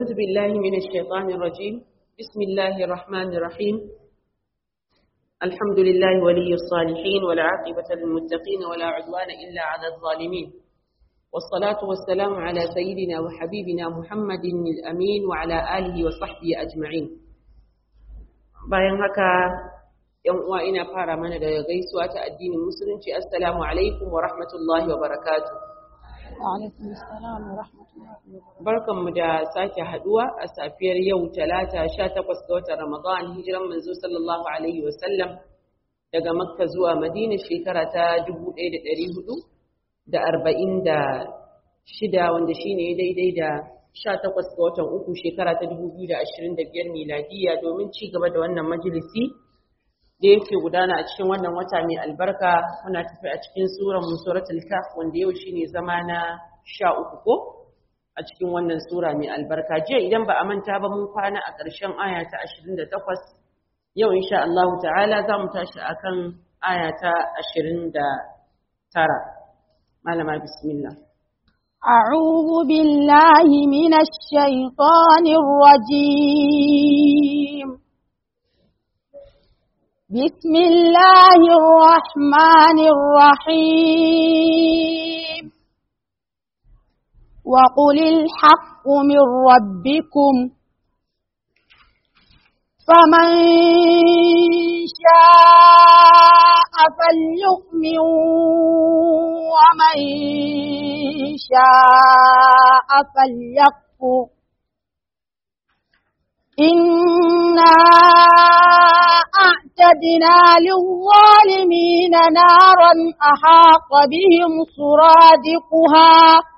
أعوذ بالله من الشيطان الرجيم بسم الله الرحمن الرحيم الحمد لله ولي الصالحين والعاقبة للمتقين ولا عدوان إلا على الظالمين والصلاة والسلام على سيدنا وحبيبنا محمد الأمين وعلى آله وصحبه أجمعين bayan haka ‘yan uwa ina fara mana da gaisuwa ta addinin musulunci assalamu alaikum wa rahmatullahi wa barakatuh Barkanmu da sake haduwa a safiyar yau talata 18 ga watan Ramadan hijiran manzo sallallahu alaihi wasallam daga Makka zuwa Madina shekara ta 1446 wanda shine daidai da 18 ga watan uku shekara ta 2025 miladiya domin ci gaba da wannan majalisi da yake gudana a cikin wannan wata mai albarka muna tafi a cikin suran suratul kaf wanda yau shine zama na sha uku ko a cikin wannan sura mai albarka jiya idan ba a manta ba mun kwana a ƙarshen aya ta 28 yau insha Allah ta'ala za mu tashi akan aya ta 29 malama bismillah أعوذ بالله من الشيطان الرجيم بسم الله الرحمن الرحيم وقل الحق من ربكم فمن شاء فليؤمن ومن شاء فليكفر إنا أعتدنا للظالمين نارا أحاط بهم سرادقها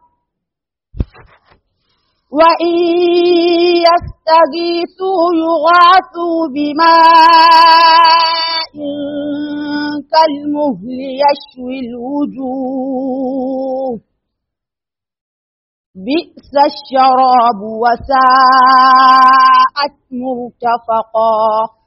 وإن يستغيثوا يغاثوا بماء كالمهل يشوي الوجوه بئس الشراب وساءت مرتفقا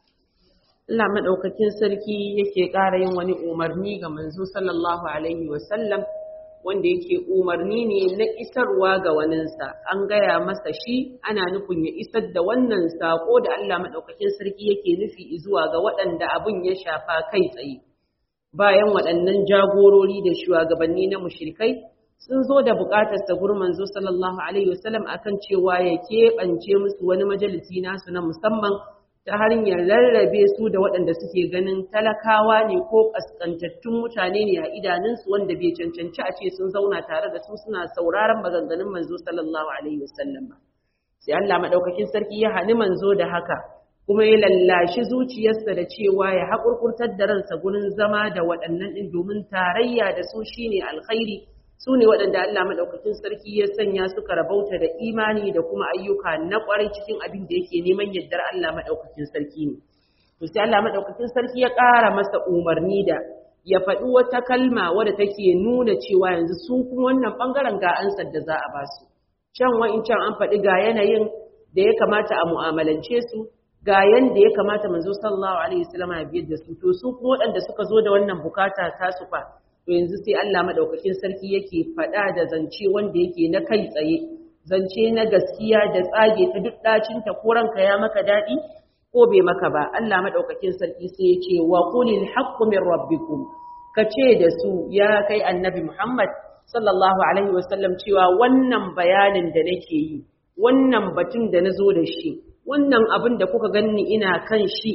Allah madaukakin sarki yake ƙara yin wani umarni ga manzo sallallahu alaihi wasallam wanda yake umarni ne na isarwa ga waninsa an gaya masa shi ana nufin ya isar da wannan sako da Allah madaukakin sarki yake nufi zuwa ga waɗanda abin ya shafa kai tsaye bayan waɗannan jagorori da shugabanni na mushrikai sun zo da buƙatar sa gurin manzo sallallahu alaihi wasallam akan cewa ya keɓance musu wani majalisi nasu na musamman ta hanyar rarrabe su da waɗanda suke ganin talakawa ne ko ƙasƙantattun mutane ne a idanunsu wanda bai cancanci a ce sun zauna tare da su suna sauraron maganganun manzo sallallahu alaihi wasallam ba sai Allah madaukakin sarki ya hani manzo da haka kuma ya lallashi zuciyarsa da cewa ya haƙurƙurtar da ransa gurin zama da waɗannan ɗin domin tarayya da su shine alkhairi su ne waɗanda Allah maɗaukakin sarki ya sanya suka rabauta da imani da kuma ayyuka na ƙwarai cikin abin da yake neman yardar Allah maɗaukakin sarki ne. To sai Allah maɗaukakin sarki ya ƙara masa umarni da ya faɗi wata kalma wadda take nuna cewa yanzu su kuma wannan ɓangaren ga ansar da za a ba su. Can wa'incan an faɗi ga yanayin da ya kamata a mu'amalance su, ga yanda ya kamata manzo sallallahu alaihi wasallam ya biyar da su. To su kuma waɗanda suka zo da wannan bukata ta su fa to yanzu sai Allah madaukakin sarki yake faɗa da zance wanda yake na kai tsaye zance na gaskiya da tsage ta duk dacin ta ko ranka ya maka dadi ko bai maka ba Allah madaukakin sarki sai ya ce wa qulil haqqu min rabbikum kace da su ya kai annabi Muhammad sallallahu alaihi wasallam cewa wannan bayanin da nake yi wannan batun da nazo da shi wannan abin da kuka ganni ina kan shi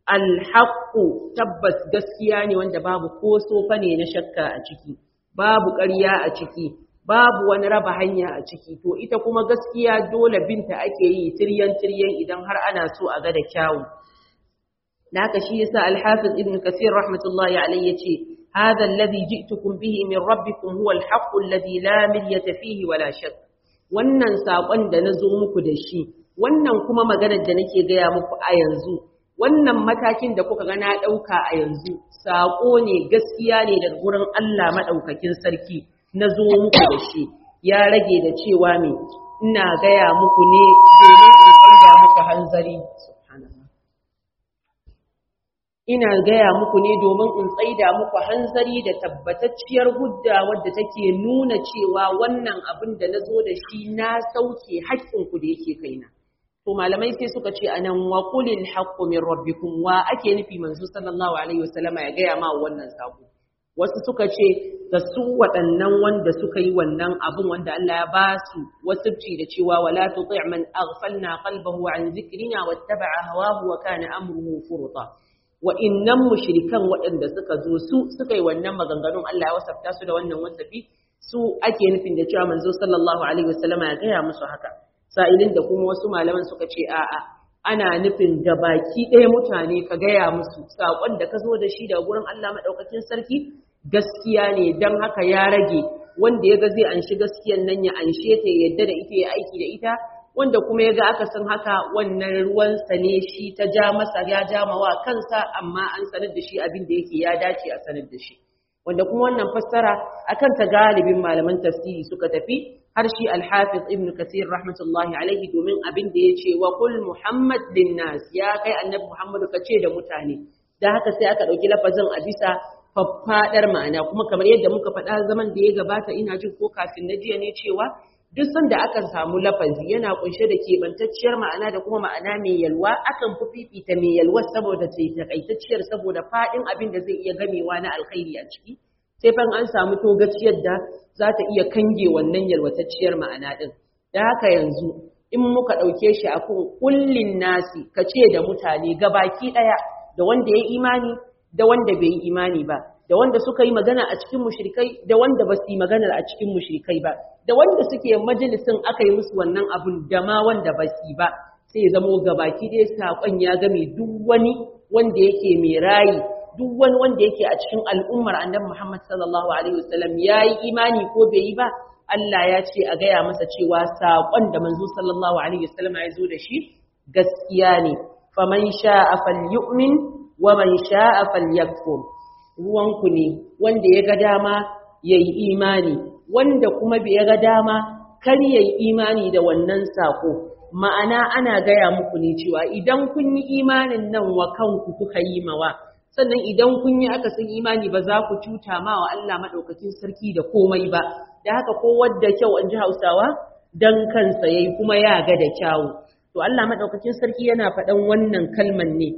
alhaƙu tabbas gaskiya ne wanda babu ko sofa ne na shakka a ciki babu ƙarya a ciki babu wani raba hanya a ciki to ita kuma gaskiya dole binta ake yi tiryan tiryan idan har ana so a ga da kyawu da haka shi yasa alhafiz ibn kasir rahmatullahi alayhi yace hadha alladhi ji'tukum bihi min rabbikum huwa alhaqqu alladhi la miryata fihi wala shakk wannan sakon da nazo muku da shi wannan kuma maganar da nake gaya muku a yanzu wannan matakin da kuka ga na ɗauka a yanzu saƙo ne gaskiya ne daga gurin Allah maɗaukakin sarki na zo muku da shi ya rage da cewa me ina gaya muku ne domin in canza muku hanzari ina gaya muku ne domin in tsaida muku hanzari da tabbatacciyar hujja wadda take nuna cewa wannan abin da na zo da shi na sauke haƙƙinku da yake kaina to malamai sai suka ce anan wa qulil haqqu min rabbikum wa ake nufi manzo sallallahu alaihi wasallama ya gaya ma wannan sako wasu suka ce da su waɗannan wanda suka yi wannan abin wanda Allah ya ba su wasubci da cewa wala tuti' man aghfalna qalbahu an zikrina wattaba'a hawahu wa kana amruhu furta wa innan mushrikan waɗanda suka zo su suka yi wannan maganganun Allah ya wasafta su da wannan wasafi su ake nufin da cewa manzo sallallahu alaihi wasallama ya gaya musu haka sa'ilin da kuma wasu malaman suka ce a'a ana nufin da baki ɗaya mutane ka gaya musu saƙon da ka zo da shi daga gurin Allah maɗaukakin sarki gaskiya ne don haka ya rage wanda ya ga zai anshi gaskiyan nan ya anshe ta yadda da ita ya aiki da ita wanda kuma ya ga aka san haka wannan ruwansa ne shi ta ja masa ya ja mawa kansa amma an sanar da shi abin da yake ya dace a sanar da shi wanda kuma wannan fassara akan ta galibin malaman tafsiri suka tafi har shi al-hafiz ibn kathir rahmatullahi alaihi domin abin da yace wa qul muhammad linnas ya kai annabi muhammadu kace da mutane dan haka sai aka dauki lafazin a bisa faffadar ma'ana kuma kamar yadda muka faɗa zaman da ya gabata ina jin ko kafin na jiya ne cewa duk sanda aka samu lafazi yana kunshe da keɓantacciyar ma'ana da kuma ma'ana mai yalwa akan fi fifita mai yalwa saboda ta takaitacciyar saboda faɗin abin da zai iya gamewa na alkhairi a ciki sai fa an samu togaciyar da za ta iya kange wannan yalwatacciyar ma'ana ɗin da haka yanzu in muka ɗauke shi a kan kullin nasi ka ce da mutane gabaki ɗaya da wanda ya imani da wanda bai yi imani ba da wanda suka yi magana a cikin mushrikai da wanda ba su yi magana a cikin mushrikai ba da wanda suke majalisin aka yi musu wannan abun da ma wanda ba su yi ba sai zamo gabaki ɗaya saƙon ya game duk wani wanda yake mai rayi duk wani wanda yake a cikin al'ummar annabi Muhammad sallallahu alaihi wasallam yayi imani ko bai yi ba Allah ya ce a gaya masa cewa saƙon da manzo sallallahu alaihi wasallam ya zo da shi gaskiya ne faman sha'a falyu'min wa man sha'a falyakfur ruwanku ne wanda ya ga dama yayi imani wanda kuma bai ga dama kar yayi imani da wannan sako ma'ana ana gaya muku ne cewa idan kun yi imanin nan wa kanku kuka yi mawa sannan idan kun yi aka san imani ba za ku cuta ma wa Allah maɗaukakin sarki da komai ba da haka ko wadda kyau an ji hausawa dan kansa yayi kuma ya ga da kyawu to Allah maɗaukakin sarki yana faɗan wannan kalman ne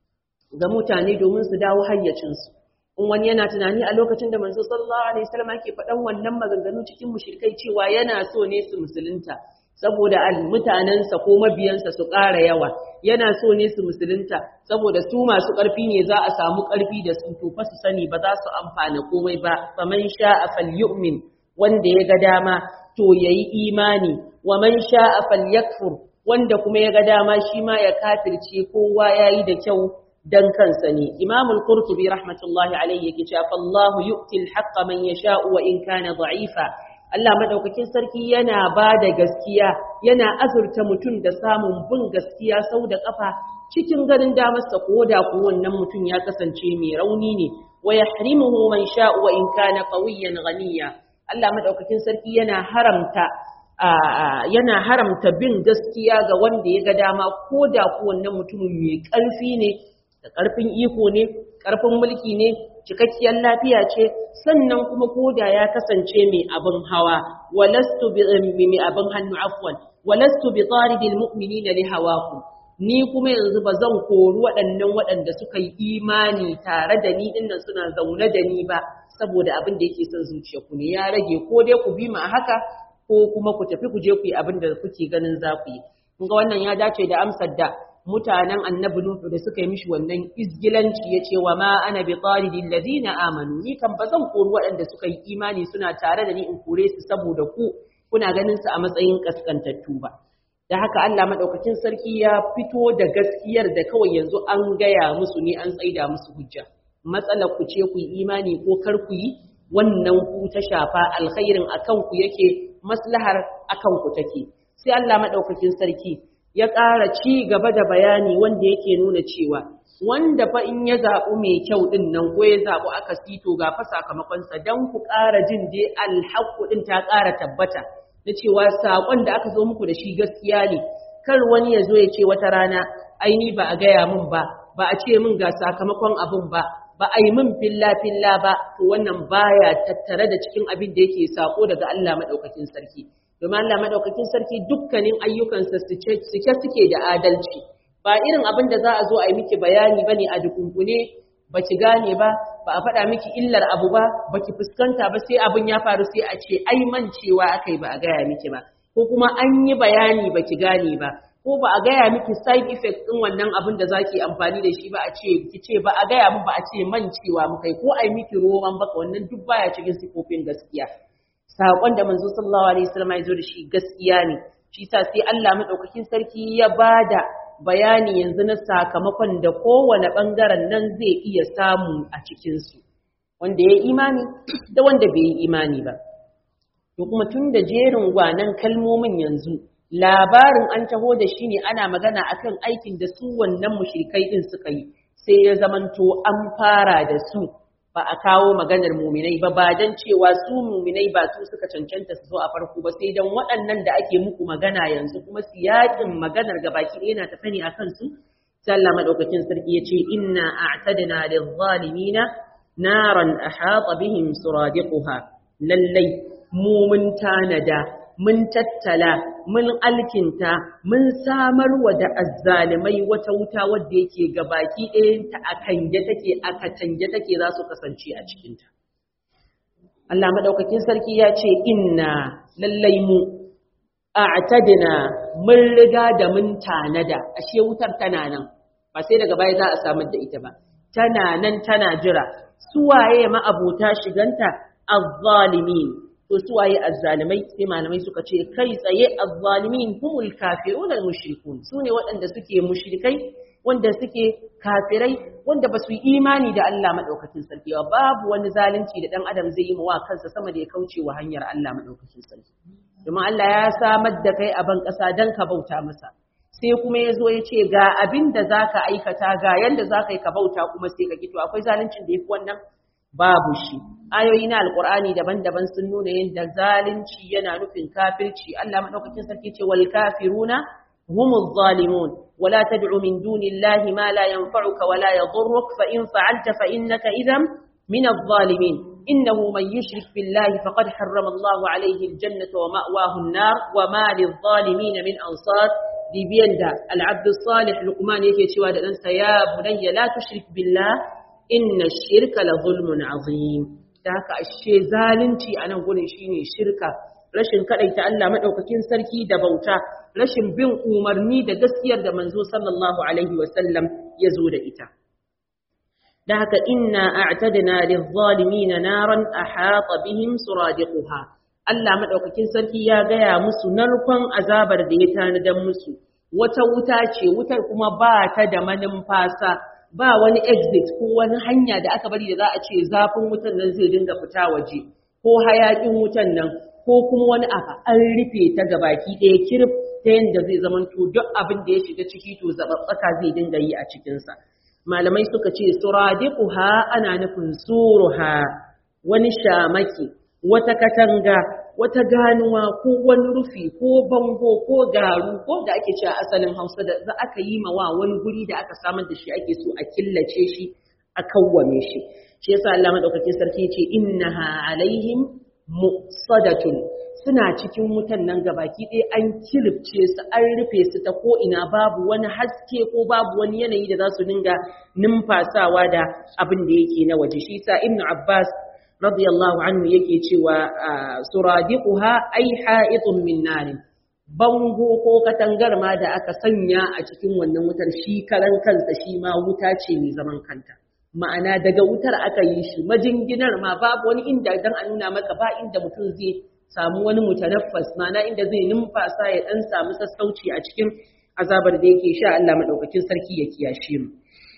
ga mutane domin su dawo hayyacinsu in wani yana tunani a lokacin da manzo sallallahu alaihi wasallam yake faɗan wannan maganganu cikin mushrikai cewa yana so ne su musulunta saboda mutanensa ko mabiyansa su ƙara yawa yana so ne su musulunta saboda su masu ƙarfi ne za a samu ƙarfi da su to fa su sani ba za su amfana komai ba faman sha'a falyu'min wanda ya ga dama to yayi imani wa man sha'a falyakfur wanda kuma ya ga dama shi ma ya kafirce kowa yayi da kyau dan kansa ne imamul qurtubi rahmatullahi alayhi yake cewa fallahu yu'ti al-haqqa man yasha'u wa in kana da'ifa Allah madaukakin sarki yana ba da gaskiya yana azurta mutum da samun bin gaskiya sau da kafa cikin ganin damarsa ko da ko wannan mutum ya kasance mai rauni ne wa yahrimuhu man sha'u wa in kana qawiyyan ghaniya Allah madaukakin sarki yana haramta yana haramta bin gaskiya ga wanda ya ga dama ko da ko wannan mutumin mai ƙarfi ne da ƙarfin iko ne ƙarfin mulki ne cikakkiyar lafiya ce sannan kuma koda ya kasance mai abin hawa walastu bi mai abin hannu afwan walastu bi taridil mu'minina li hawakum ni kuma yanzu ba zan kori waɗannan waɗanda suka yi imani tare da ni dinnan suna zaune da ni ba saboda abin da yake son zuciya ku ne ya rage ko dai ku bi ma haka ko kuma ku tafi ku je ku yi abin da kuke ganin za ku yi kun ga wannan ya dace da amsar da mutanen annabi Nuhu da suka yi mishi wannan izgilanci ya ce wa ma ana bi taridil ladina amanu ni kan ba zan kori waɗanda suka yi imani suna tare da ni in kore su saboda ku kuna ganin su a matsayin kaskantattu ba da haka Allah madaukakin sarki ya fito da gaskiyar da kawai yanzu an gaya musu ne an tsaida musu hujja matsalar ku ce ku yi imani ko kar ku yi wannan ku ta shafa alkhairin akan ku yake maslahar akan ku take sai Allah madaukakin sarki ya ƙara ci gaba da bayani wanda yake nuna cewa wanda fa in ya zaɓi mai kyau ɗin nan ko ya zaɓi aka sito ga fa sakamakonsa don ku ƙara jin dai alhaƙu ɗin ta ƙara tabbata na cewa saƙon da aka zo muku da shi gaskiya ne kar wani ya zo ya ce wata rana ai ni ba a gaya min ba ba a ce min ga sakamakon abin ba ba a yi min filla-filla ba to wannan baya tattare da cikin abin da yake sako daga Allah maɗaukakin sarki domin Allah maɗaukakin sarki dukkanin ayyukansa suke suke da adalci ba irin abin da za a zo a yi miki bayani bane a dukunkune ba ki gane ba ba a faɗa miki illar abu ba ba ki fuskanta ba sai abin ya faru sai a ce ai mancewa aka yi ba a gaya miki ba ko kuma an yi bayani ba ki gane ba ko ba a gaya miki side effect ɗin wannan abin da zaki amfani da shi ba a ce ki ce ba a gaya min ba a ce mancewa mu kai ko ai miki roman baka wannan duk baya cikin sifofin gaskiya sakon da manzo sallallahu alaihi wasallam ya zo da shi gaskiya ne shi sa sai Allah madaukakin sarki ya bada bayani yanzu na sakamakon da kowane bangaren nan zai iya samu a cikin su wanda ya imani da wanda bai yi imani ba to kuma tun da jerin gwanan kalmomin yanzu labarin an taho da shi ne ana magana akan aikin da su wannan mushrikai din suka yi sai ya zamanto an fara da su ba a kawo maganar muminai ba ba dan cewa su muminai ba su suka cancanta su zo a farko ba sai dan waɗannan da ake muku magana yanzu kuma siyakin maganar gabaki ɗaya na tafi ne akan su sai Allah madaukakin sarki ya ce inna a'tadna lil-zalimina naran ahata bihim suradiquha lallai mu mun tanada mun tattala mun alkinta mun samar wa da azzalimai wata wuta wadda yake gabaki ɗayanta a kange take a katange take za su kasance a cikinta Allah madaukakin sarki ya ce inna lallai mu a'tadna mun riga da mun tanada ashe wutar tana nan ba sai daga baya za a samar da ita ba tana nan tana jira suwaye ma abota shiganta azzalimin to su waye azzalimai sai malamai suka ce kai tsaye azzalimin humul kafirun al mushrikun sune waɗanda suke mushrikai wanda suke kafirai wanda ba su yi imani da Allah madaukakin sarki ba babu wani zalunci da dan adam zai yi wa kansa sama da ya kauce wa hanyar Allah madaukakin sarki domin Allah ya samar da kai a ban ƙasa dan ka bauta masa sai kuma ya zo ya ce ga abin da za ka aikata ga yadda za ka yi ka bauta kuma sai ka kito akwai zaluncin da ya fi wannan babu shi ayoyi na alkur'ani daban-daban sun nuna yadda zalunci yana nufin kafirci Allah madaukakin sarki ce wal kafiruna humuz zalimun wala tad'u min dunillahi ma la yanfa'uka wala yadhurruk fa in fa'alta fa innaka idhan min adh-dhalimin innahu man yushrik billahi faqad harrama Allahu alayhi al-jannata wa ma'wahu an-nar wa ma lidh-dhalimin min ansar bibiyan da al-abd salih luqman yake cewa da dan ya bunayya la tushrik billah inna shirka la zulmun azim da haka ashe zalunci a nan gurin shine shirka rashin kadaita Allah madaukakin sarki da bauta rashin bin umarni da gaskiyar da manzo sallallahu alaihi wasallam ya zo da ita da haka inna a'tadna lizzalimina naran ahata bihim suradiquha Allah madaukakin sarki ya gaya musu narkon azabar da ya tanadan musu wata wuta ce wutar kuma ba ta da manumfasa ba wani exit ko wani hanya da aka bari da za a ce zafin wutan nan zai dinga fita waje ko hayakin wutan nan ko kuma wani abu an rufe ta gabaki ɗaya kirif ta yadda zai zamanto duk abin da ya shiga ciki to zababbaka zai dinga yi a cikinsa malamai suka ce suradiquha ana nufin suruha wani shamaki wata katanga wata ganuwa ko wani rufi ko bango ko garu ko da ake cewa asalin hausa da za aka yi mawa wani guri da aka samar da shi ake so a killace shi a kawwame shi shi yasa Allah madaukakin sarki ce innaha alaihim musadatun suna cikin wutan nan gabaki ɗaya an kilifce su an rufe su ta ko ina babu wani haske ko babu wani yanayi da za su dinga numfasawa da abin da yake na waje shi yasa ibnu abbas radiyallahu anhu yake cewa suradiquha ay ha'itun min narin bango ko katangar ma da aka sanya a cikin wannan wutar shi karan kansa shi ma wuta ce mai zaman kanta ma'ana daga wutar aka yi shi majinginar ma babu wani inda dan a nuna maka ba inda mutum zai samu wani mutanaffas ma'ana inda zai numfasa ya dan samu sassauci a cikin azabar da yake sha Allah madaukakin sarki ya kiyashe mu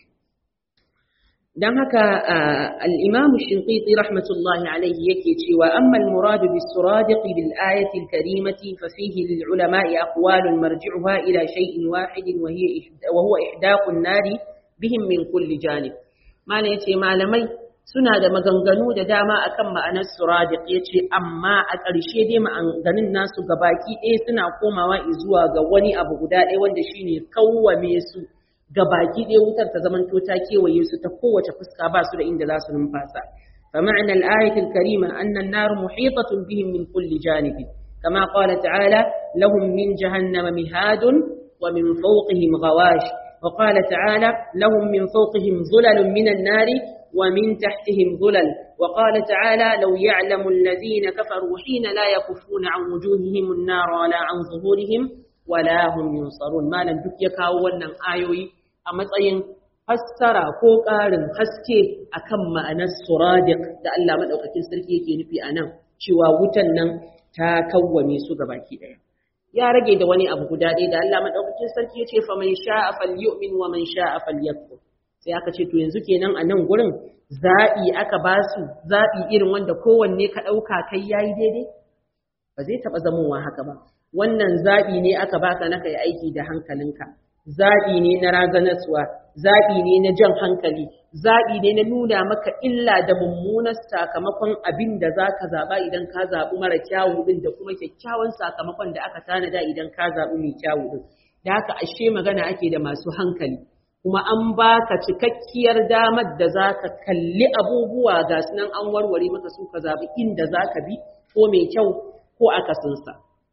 dan haka al-Imam Shinqiti rahmatullahi alayhi yake cewa amma al-murad bis-suradiq bil-ayati al-karimati fa fihi lil-ulama'i aqwalun marji'uha ila shay'in wahidin wa hiya wa huwa ihdaqu an-nari bihim min kulli janib mana yace malamai suna da maganganu da dama akan ma'anar suradiq yace amma a ƙarshe dai maganganun nasu gabaki ɗaya suna komawa zuwa ga wani abu guda ɗaya wanda shine kawwame su ga baki ɗaya wutar ta zamanto ta kewaye su ta kowace fuska ba su da inda za su numfasa فمعنى الآية الكريمة أن النار محيطة بهم من كل جانب كما قال تعالى لهم من جهنم مهاد ومن فوقهم غواش وقال تعالى لهم من فوقهم ظلل من النار ومن تحتهم ظلل وقال تعالى لو يعلم الذين كفروا حين لا يكفون عن وجوههم النار ولا عن ظهورهم ولا هم ينصرون ما لن دك wannan ayoyi a matsayin fassara ko ƙarin haske akan ma'anar suradiq da Allah madaukakin sarki yake nufi anan cewa wutan nan ta kawwame su gabaki daya ya rage da wani abu guda ɗaya da Allah madaukakin sarki ya ce fa man sha'a falyu'min wa man sha'a falyakfur sai aka ce to yanzu kenan a nan gurin zaɓi aka ba su zaɓi irin wanda kowanne ka ɗauka kai yayi daidai ba zai taɓa zamowa haka ba wannan zaɓi ne aka baka na kai aiki da hankalinka zaɓi ne na razanaswa zaɓi ne na jan hankali zaɓi ne na nuna maka illa da mummunar sakamakon abin da za ka zaɓa idan ka zaɓi mara kyawu ɗin da kuma kyakkyawan sakamakon da aka tanada idan ka zaɓi mai kyawu ɗin da haka ashe magana ake da masu hankali kuma an baka cikakkiyar damar da za ka kalli abubuwa ga nan an warware maka su ka zaɓi inda za ka bi ko mai kyau ko akasinsa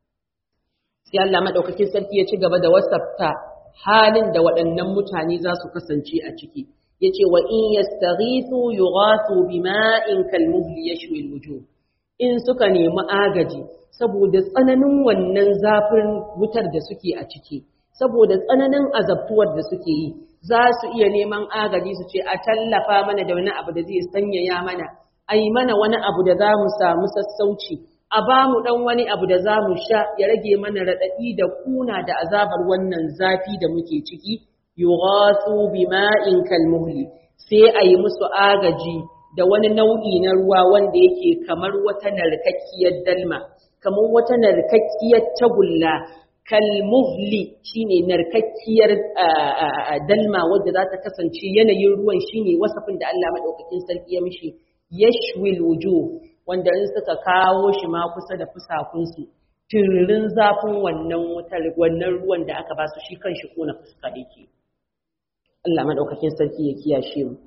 sai Allah maɗaukakin sarki ya ci gaba da wasafta halin da waɗannan mutane za su kasance a ciki yace wa in yastaghithu yughathu bima'in kalmuhli yashwi alwujuh in suka nemi agaji saboda tsananin wannan zafin wutar da suke a ciki saboda tsananin azabtuwar da suke yi za su iya neman agaji su ce a tallafa mana da wani abu da zai sanyaya mana ai mana wani abu da za mu samu sassauci a ba mu ɗan wani abu da za mu sha ya rage mana raɗaɗi da kuna da azabar wannan zafi da muke ciki yughathu bima'in kalmuhli sai a yi musu agaji da wani nau'i na ruwa wanda yake kamar wata narkakkiyar dalma kamar wata narkakkiyar tagulla kalmuhli shine narkakkiyar dalma wadda za ta kasance yanayin ruwan shine wasafin da Allah madaukakin sarki ya mishi yashwil wujuh wanda in suka kawo shi ma kusa da fusakunsu tiririn zafin wannan wutar wannan ruwan da aka ba su shi kan shi kona fuska yake Allah madaukakin sarki ya kiyashe mu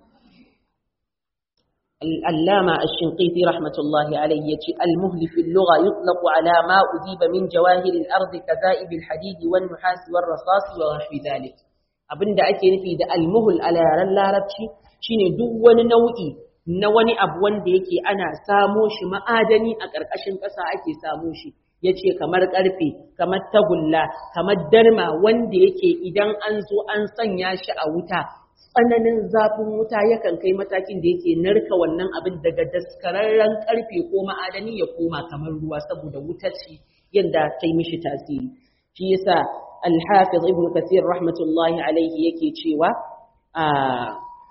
العلامة الشنقيطي رحمة الله عليه يتي المهل في اللغة يطلق على ما أذيب من جواهر الأرض كذائب الحديد والنحاس والرصاص ونحو ذلك abin da ake nufi da almuhul a yaren larabci shine duk wani nau'i na wani abu wanda yake ana samo shi ma'adani a ƙarƙashin ƙasa ake samo shi yace kamar ƙarfe kamar tagulla kamar darma wanda yake idan an zo an sanya shi a wuta tsananin zafin wuta yakan kai matakin da yake narka wannan abin daga daskararren ƙarfe ko ma'adani ya koma kamar ruwa saboda wuta ce yadda ta yi mishi tasiri shi yasa الحافظ ابن كثير رحمة الله عليه يكي تشيوا آه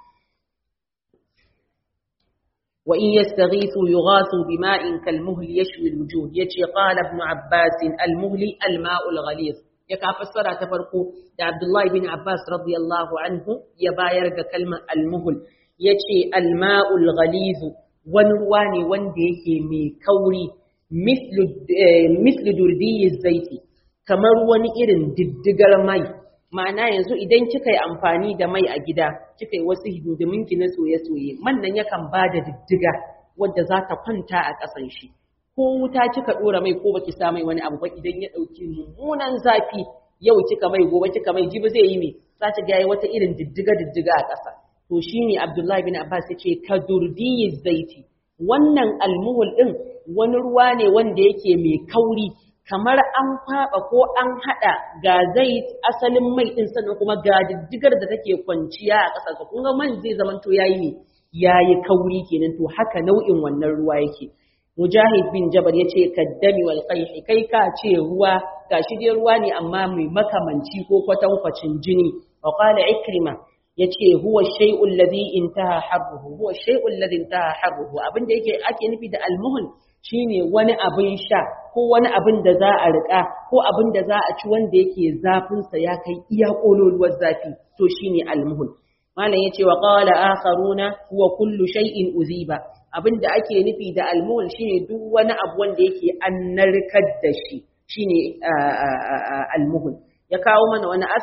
وإن يستغيثوا يغاثوا بماء كالمهل يشوي الوجوه يتي قال ابن عباس المهل الماء الغليظ يكا فسر تفرقو دا عبد الله بن عباس رضي الله عنه يباير كلمة المهل يتي الماء الغليظ ونواني وندي مي كوري مثل مثل دردي الزيت kamar wani irin diddigar mai ma'ana yanzu idan kika yi amfani da mai a gida kika yi wasu hidiminki na soye-soye man nan yakan ba da diddiga wadda za ta kwanta a ƙasan shi ko wuta kika ɗora mai ko baki sa mai wani abu ba idan ya ɗauki mummunan zafi yau kika mai gobe kika mai jibi zai yi me za ta ga wata irin diddiga-diddiga a ƙasa to shine Abdullahi bin Abbas yace ka durdiyi zaiti wannan almuhul din wani ruwa ne wanda yake mai kauri kamar an kwaɓa ko an haɗa ga zai asalin mai ɗin sannan kuma ga diddigar da take kwanciya a ƙasa kun ga man zai zamanto yayi ne yayi kauri kenan to haka nau'in wannan ruwa yake mujahid bin jabal yace kaddami wal qayhi kai ka ce ruwa gashi dai ruwa ne amma mai makamanci ko kwatankwacin jini wa qala ikrima yace huwa shay'ul ladhi intaha harruhu huwa shay'ul ladhi intaha harruhu abinda yake ake nufi da almuhun shine wani abin sha ko wani abin da za a riƙa ko abin da za a ci wanda yake zafinsa ya kai iya ƙololuwar zafi to shine almuhul malam yace wa qala akharuna huwa kullu shay'in uziba abin da ake nufi da almuhul shine duk wani abu wanda yake an narkar da shi shine almuhul ya kawo mana wani asar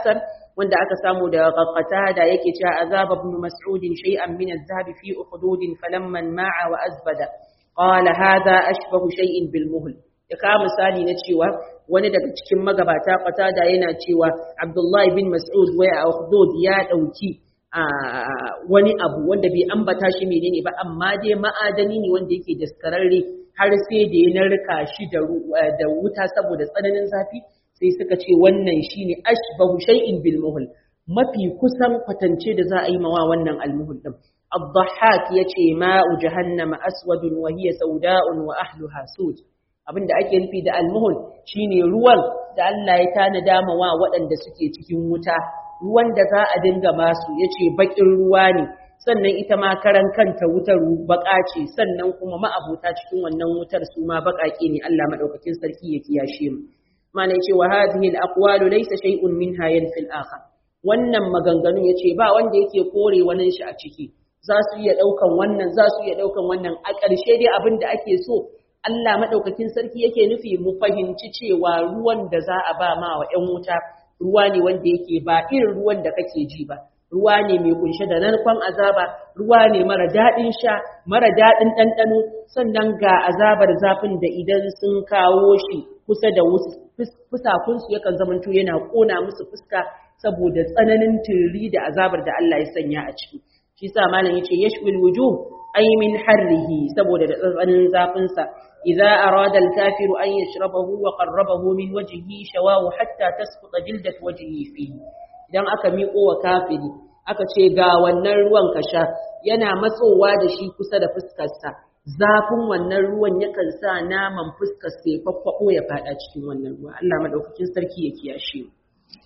wanda aka samu da qatada yake cewa azaba ibn mas'ud shay'an min adh-dhahab fi ukhdud falamma ma'a wa azbada qala hadha ashbahu shay'in bil muhl ya ka misali na cewa wani daga cikin magabata qatada yana cewa abdullahi bin mas'ud waya a ukhdud ya dauki wani abu wanda bai ambata shi menene ba amma dai ma'adani ne wanda yake daskararre har sai da ya narka shi da wuta saboda tsananin zafi sai suka ce wannan shine ashbahu shay'in bil muhl mafi kusan kwatance da za a yi mawa wannan almuhul din الضحاك yace ma'u jahannama aswadun wa hiya sauda'un wa ahluha sud abinda ake nufi da almuhul shine ruwan da Allah ya tanada ma wa waɗanda suke cikin wuta ruwan da za a dinga masu yace bakin ruwa ne sannan ita ma karan kanta wutar baka ce sannan kuma ma'abuta cikin wannan wutar su ma bakake ne Allah madaukakin sarki ya kiyashe mu mana yace wa hadhihi al-aqwalu laysa shay'un minha yanfi al-akhar wannan maganganun yace ba wanda yake kore wani shi a ciki za su iya daukan wannan za su iya daukan wannan a ƙarshe dai abin da ake so Allah madaukakin sarki yake nufi mu fahimci cewa ruwan da za a ba ma wa ƴan wuta ruwa ne wanda yake ba irin ruwan da kake ji ba ruwa ne mai kunshe da narkon azaba ruwa ne mara daɗin sha mara daɗin ɗanɗano sannan ga azabar zafin da idan sun kawo shi kusa da fusakunsu yakan zamanto yana ƙona musu fuska saboda tsananin tiri da azabar da Allah ya sanya a ciki shi sa malam yace yashwil wujuh ay min harrihi saboda da tsananin zafin sa idza arada al-kafiru an yashrabahu wa qarrabahu min wajhihi shawahu hatta tasquta jildat wajhihi fihi idan aka miƙo wa kafiri aka ce ga wannan ruwan ka sha yana matsowa da shi kusa da fuskarsa zafin wannan ruwan yakan sa naman fuskar sai faffaɓo ya faɗa cikin wannan ruwa Allah madaukakin sarki ya kiyashe mu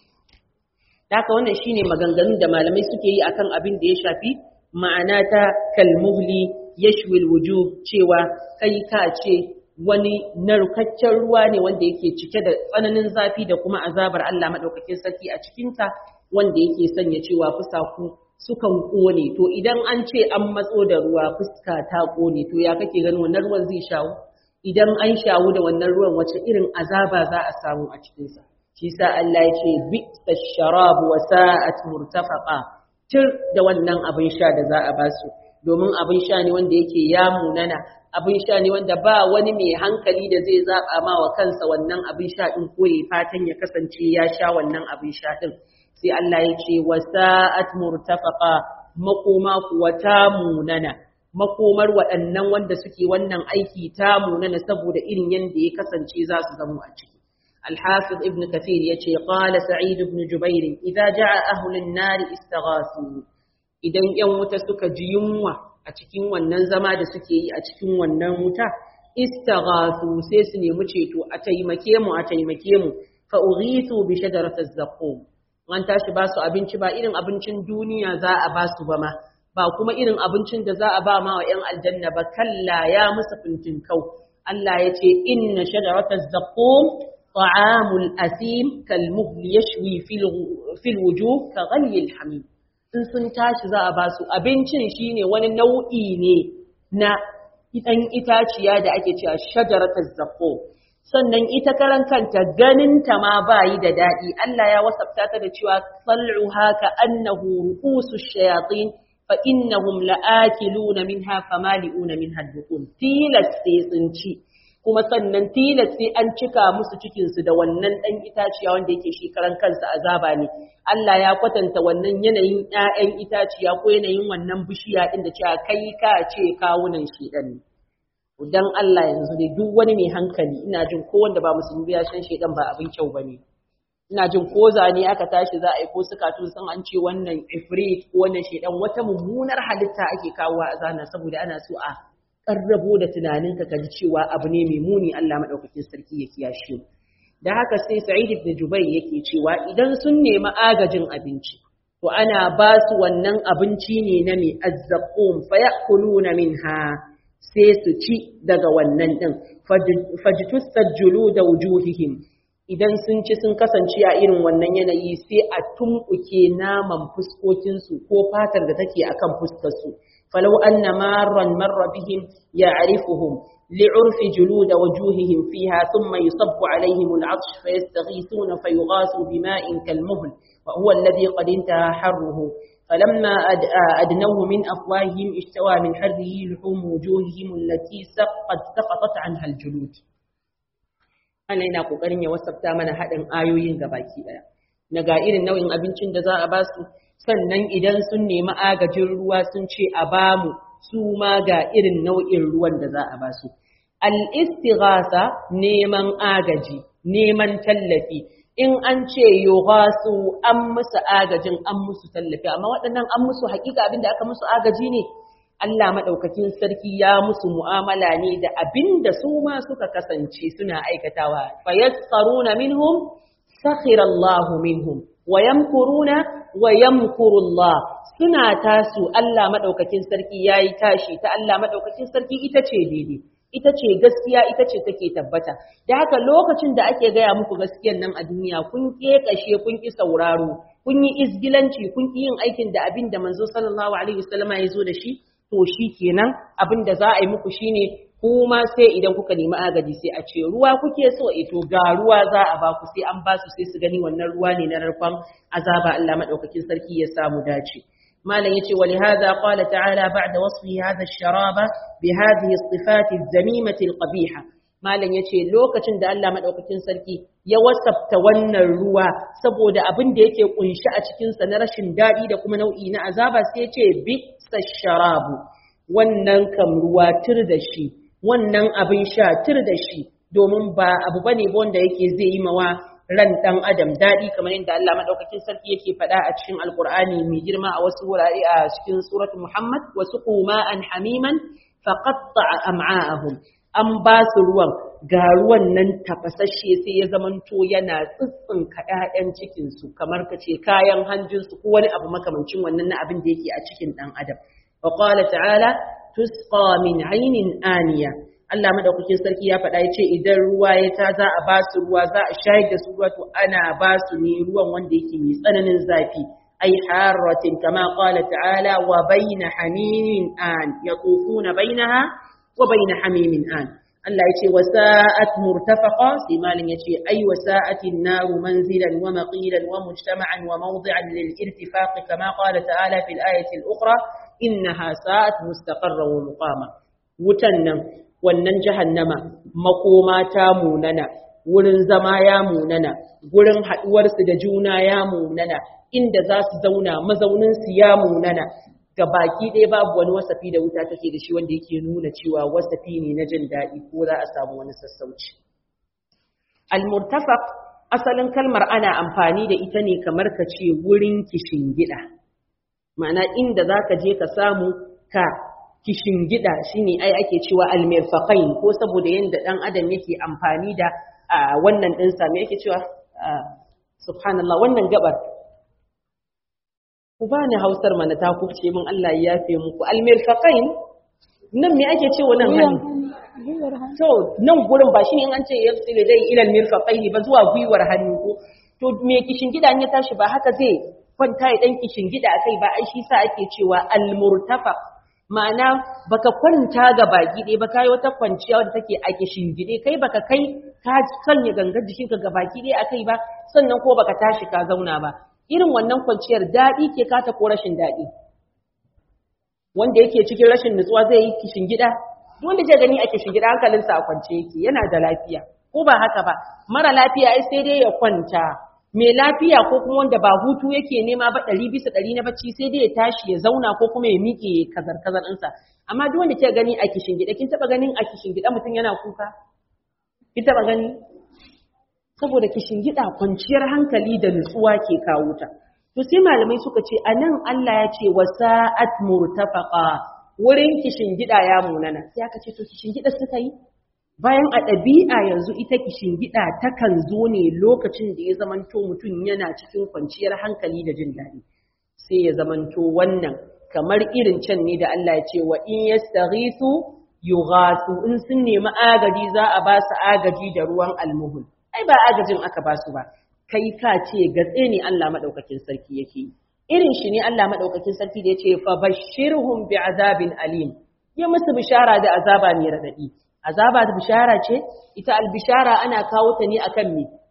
haka wannan shine maganganun da malamai suke yi akan abin da ya shafi ma'ana ta kalmuhli yashwil wujub cewa kai ka ce wani narkaccen ruwa ne wanda yake cike da tsananin zafi da kuma azabar Allah madaukakin sarki a cikinta wanda yake sanya cewa fusaku sukan kone to idan an ce an matso da ruwa fuska ta kone to ya kake ganin wannan ruwan zai shawo idan an shawo da wannan ruwan wace irin azaba za a samu a cikinsa shi sa Allah ya ce bi'sa sharab wa sa'at murtafaqa tir da wannan abin sha da za a ba su domin abin sha ne wanda yake ya munana abin sha ne wanda ba wani mai hankali da zai zaba ma wa kansa wannan abin sha din ko ya fatan ya kasance ya sha wannan abin sha din sai Allah ya ce wa sa'at murtafaqa makoma kuwa ta munana makomar waɗannan wanda suke wannan aiki ta munana saboda irin yanda ya kasance za su zama a ciki الحافظ ابن كثير يتي قال سعيد بن جبير إذا جاء أهل النار استغاثوا idan ‘yan wuta suka ji yunwa a cikin wannan zama da suke yi a cikin wannan wuta, istaghasu sai su nemi ceto a taimake mu a taimake mu fa ughithu bi shajaratil zaqqum an tashi ba su abinci ba irin abincin duniya za a ba su ba ma ba kuma irin abincin da za a ba ma wa ‘yan aljanna ba kalla ya musu fintin kau Allah ya ce inna shajaratal zaqqum طعام الأثيم كالمهل يشوي في الوجوه كغلي الحميم in sun tashi za a ba su abincin shine wani nau'i ne na ɗan itaciya da ake cewa shajaratar zaqqo sannan ita karan kanta ganinta ma bayi da daɗi Allah ya wasafta ta da cewa sal'uha ka annahu ru'usu shayatin fa innahum la'akiluna minha famali'una minha dukun tilas sai sun ci kuma sannan tilas sai an cika musu cikinsu da wannan ɗan itaciya wanda yake shi karan kansa azaba ne Allah ya kwatanta wannan yanayin ƴaƴan itaciya ko yanayin wannan bishiya ɗin da cewa kai ka ce kawunan shi ɗan ne dan Allah yanzu dai duk wani mai hankali ina jin ko wanda ba musulmi ya san shedan ba abin kyau bane ina jin ko zane aka tashi za a yi ko suka tun san an ce wannan ifrit ko wannan shedan wata mummunar halitta ake kawo a zana saboda ana so a karrabo da tunaninka ka ji cewa abu ne mai muni Allah madaukakin sarki ya kiyashe da haka sai Sa'id ibn Jubayr yake cewa idan sun nemi agajin abinci to ana ba su wannan abinci ne na mai azzaqum fayakuluna minha sai su ci daga wannan din fajtusajjulu da wujuhihim idan sun ci sun kasance a irin wannan yanayi sai a tumɓuke naman fuskokinsu ko fatar da take akan fuskarsu فلو أن مارا مر بهم يعرفهم لعرف جلود وجوههم فيها ثم يصب عليهم العطش فيستغيثون فيغاثوا بماء كالمهل وهو الذي قد انتهى حره فلما أدنوه من أفواههم اشتوى من حره لحوم وجوههم التي قد سقطت عنها الجلود أنا ina kokarin ya wasafta mana haɗin ayoyin gabaki ɗaya na ga irin nau'in abincin da za a ba su sannan idan sun nemi agajin ruwa sun ce a ba mu su ma ga irin nau'in ruwan da za a ba su al-istighasa neman agaji neman tallafi in an ce yughasu an musu agajin an musu tallafi amma waɗannan an musu hakika abin da aka musu agaji ne Allah madaukakin sarki ya musu mu'amala ne da abin da su ma suka kasance suna aikatawa fayassaruna minhum sakhira Allah minhum wa yamkuruna wa yamkuru Allah suna tasu Allah madaukakin sarki yayi tashi ta Allah madaukakin sarki ita ce daidai ita ce gaskiya ita ce take tabbata da haka lokacin da ake gaya muku gaskiyan nan a duniya kun kekashe kun ki sauraro kun yi izgilanci kun ki yin aikin da abin da manzo sallallahu alaihi wasallama ya zo da shi to shi kenan abin da za a yi muku shine kuma sai idan kuka nemi agaji sai a ce ruwa kuke so e to ga ruwa za a ba ku sai an ba su sai su gani wannan ruwa ne na narkon azaba Allah madaukakin sarki ya samu dace malam yace wa lihadha qala ta'ala ba'da wasfi hadha ash-sharaba bi hadhihi as-sifat az-zamimati al-qabiha malam yace lokacin da Allah madaukakin sarki ya wasafta wannan ruwa saboda abin da yake kunshi a cikin sa na rashin dadi da kuma nau'i na azaba sai yace bi sharabu wannan kam ruwa tir da shi wannan abin sha tir da shi domin ba abu bane ba wanda yake zai yi mawa ran dan adam dadi kamar yadda Allah madaukakin sarki yake faɗa a cikin alqur'ani mai girma a wasu wurare a cikin suratul muhammad wasu an hamiman faqatta'a am'a'ahum an ba su ruwan ga ruwan nan tafasasshe sai ya zamanto yana tsitsinka ƴaƴan cikinsu kamar ka ce kayan hanjinsu ko wani abu makamancin wannan na abin da yake a cikin ɗan adam wa qala ta'ala tusqa min aynin aniya Allah madaukakin sarki ya faɗa yace idan ruwa ya ta za a ba su ruwa za a shayar da su ruwa to ana ba su ne ruwan wanda yake mai tsananin zafi ay haratin kama qala ta'ala wa bayna hamimin an yatufuna bainaha wa bayna hamimin an Allah yace wasa'at murtafaqa sai malin yace ay wasa'atin naru manzilan wa maqilan wa mujtama'an wa mawdi'an lil irtifaq kama qala ta'ala fil ayati al ukhra innaha sa'at mustaqarran wa muqama wutan nan wannan jahannama makoma ta munana wurin zama ya munana gurin haduwar su da juna ya munana inda za su zauna mazaunin su ya munana ga baki ɗaya babu wani wasafi da wuta take da shi wanda yake nuna cewa wasafi ne na jin daɗi ko za a samu wani sassauci. Al-murtafaq asalin kalmar ana amfani da ita ne kamar ka ce wurin gida. Ma'ana inda za ka je ka samu ka gida shine ai ake cewa al-mirfaqain ko saboda yadda ɗan adam yake amfani da wannan ɗinsa me yake cewa subhanallah wannan gabar ku bani hausar mana ta kuce min Allah ya yafe muku almirfaqain nan me ake cewa nan hannu to nan gurin ba shi in an ce yafsil dai ila almirfaqaini ba zuwa gwiwar hannu ko to me kishin gida ya tashi ba haka zai kwanta ya dan kishin gida akai ba ai shi sa ake cewa almurtafaq ma'ana baka kwanta ga baki dai ba kai wata kwanciya wadda take a kishin gide kai baka kai ka sanya gangar jikinka ga baki dai akai ba sannan ko baka tashi ka zauna ba irin wannan kwanciyar daɗi ke kata ko rashin daɗi wanda yake cikin rashin nutsuwa zai yi kishin gida wanda zai gani a kishin gida hankalinsa a kwance yake yana da lafiya ko ba haka ba mara lafiya ai sai dai ya kwanta mai lafiya ko kuma wanda ba hutu yake nema ba ɗari bisa ɗari na bacci sai dai ya tashi ya zauna ko kuma ya miƙe kazar kazar ɗinsa amma duk wanda ke gani a kishin gida kin taɓa ganin a kishin gida mutum yana kuka kin taɓa gani saboda kishin gida kwanciyar hankali da nutsuwa ke kawo ta to sai malamai suka ce anan Allah ya ce wasa'at murtafaqa wurin kishin gida ya munana sai aka ce to kishin gida suka yi bayan a ɗabi'a yanzu ita kishin gida takan zo ne lokacin da ya zamanto mutum yana cikin kwanciyar hankali da jin daɗi sai ya zamanto wannan kamar irin can ne da Allah ya ce wa in yastaghithu yughathu in sun nemi agaji za a ba su agaji da ruwan almuhul ai ba agajin aka ba su ba kai ka ce gatse ne Allah madaukakin sarki yake yi irin shi ne Allah madaukakin sarki da yace fa bashirhum bi azabin alim ya musu bishara da azaba mai radadi azaba da bishara ce ita albishara ana kawo ta ne akan me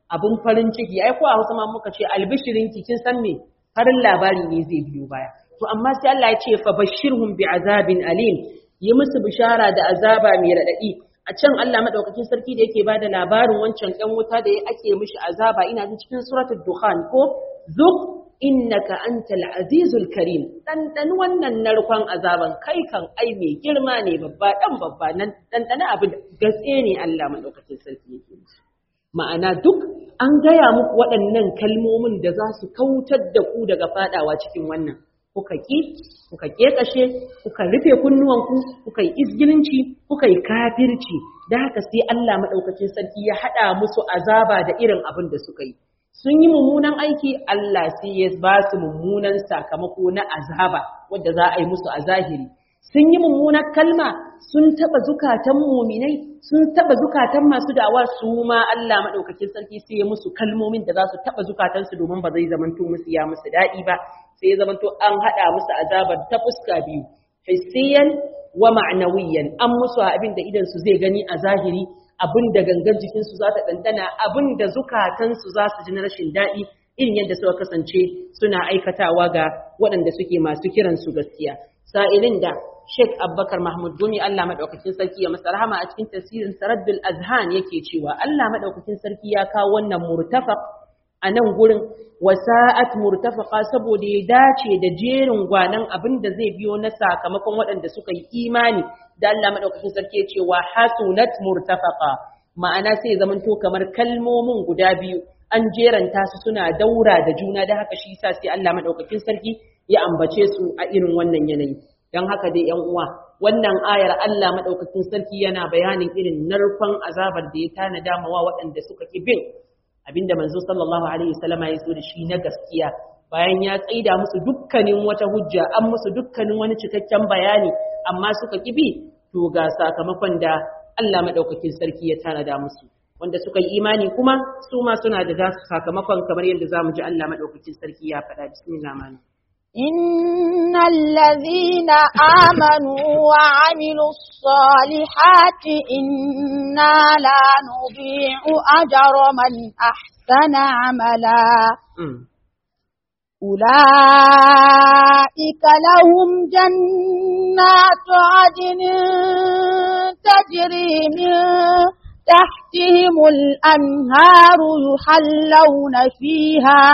abun farin ciki ai ko a Hausa ma muka ce albishirin ki kin san me farin labari ne zai biyo baya to amma sai Allah ya ce fa bashirhum bi azabin alim yi musu bishara da azaba mai radadi a can Allah madaukakin sarki da yake bada labarin wancan ɗan wuta da ake mishi azaba ina jin cikin suratul dukhan ko zuk innaka antal azizul karim dan wannan narkon azaban kai kan ai mai girma ne babba dan babba nan dan abin gaske ne Allah madaukakin sarki yake ma'ana duk an gaya muku waɗannan kalmomin da za su kautar da ku daga fadawa cikin wannan kuka ki kuka kekashe kuka rufe kunnuwanku kuka yi izgilinci kuka yi kafirci da haka sai Allah madaukakin sarki ya hada musu azaba da irin abin da suka yi sun yi mummunan aiki Allah sai ya ba su mummunan sakamako na azaba wadda za a yi musu a zahiri sun yi mummunar kalma sun taba zukatan muminai sun taba zukatan masu da'awa su ma Allah madaukakin sarki sai ya musu kalmomin da za su taba zukatansu domin ba zai zamanto musu ya musu daɗi ba sai ya zamanto an haɗa musu azabar ta fuska biyu hissiyan wa ma'nawiyan an musu abin da idan su zai gani a zahiri abin da gangan jikinsu za ta ɗanɗana abin da zukatansu za su ji na rashin daɗi irin yadda suka kasance suna aikatawa ga waɗanda suke masu kiransu gaskiya sa'ilin da Sheikh Abubakar Mahmud Gumi Allah madaukakin sarki ya masa rahama a cikin tafsirin Saraddul Azhan yake cewa Allah madaukakin sarki ya kawo wannan murtafaq a nan gurin wasa'at murtafaqa saboda ya dace da jerin gwanan abin da zai biyo na sakamakon waɗanda suka yi imani da Allah madaukakin sarki ya ce wa hasunat murtafaqa ma'ana sai zaman to kamar kalmomin guda biyu an jeranta su suna daura da juna da haka shi yasa sai Allah madaukakin sarki ya ambace su a irin wannan yanayi dan haka dai yan uwa wannan ayar Allah madaukakin sarki yana bayanin irin narkon azabar da ya tanada mawa waɗanda suka ki bin abinda manzo sallallahu alaihi wasallama ya zo da shi na gaskiya bayan ya tsaida musu dukkanin wata hujja an musu dukkanin wani cikakken bayani amma suka kibi to ga sakamakon da Allah madaukakin sarki ya tanada musu wanda suka yi imani kuma su ma suna da nasu sakamakon kamar yadda zamu ji Allah madaukakin sarki ya faɗa bismillah mani إن الذين آمنوا وعملوا الصالحات إنا لا نضيع أجر من أحسن عملا أولئك لهم جنات عدن تجري من تحتهم الأنهار يحلون فيها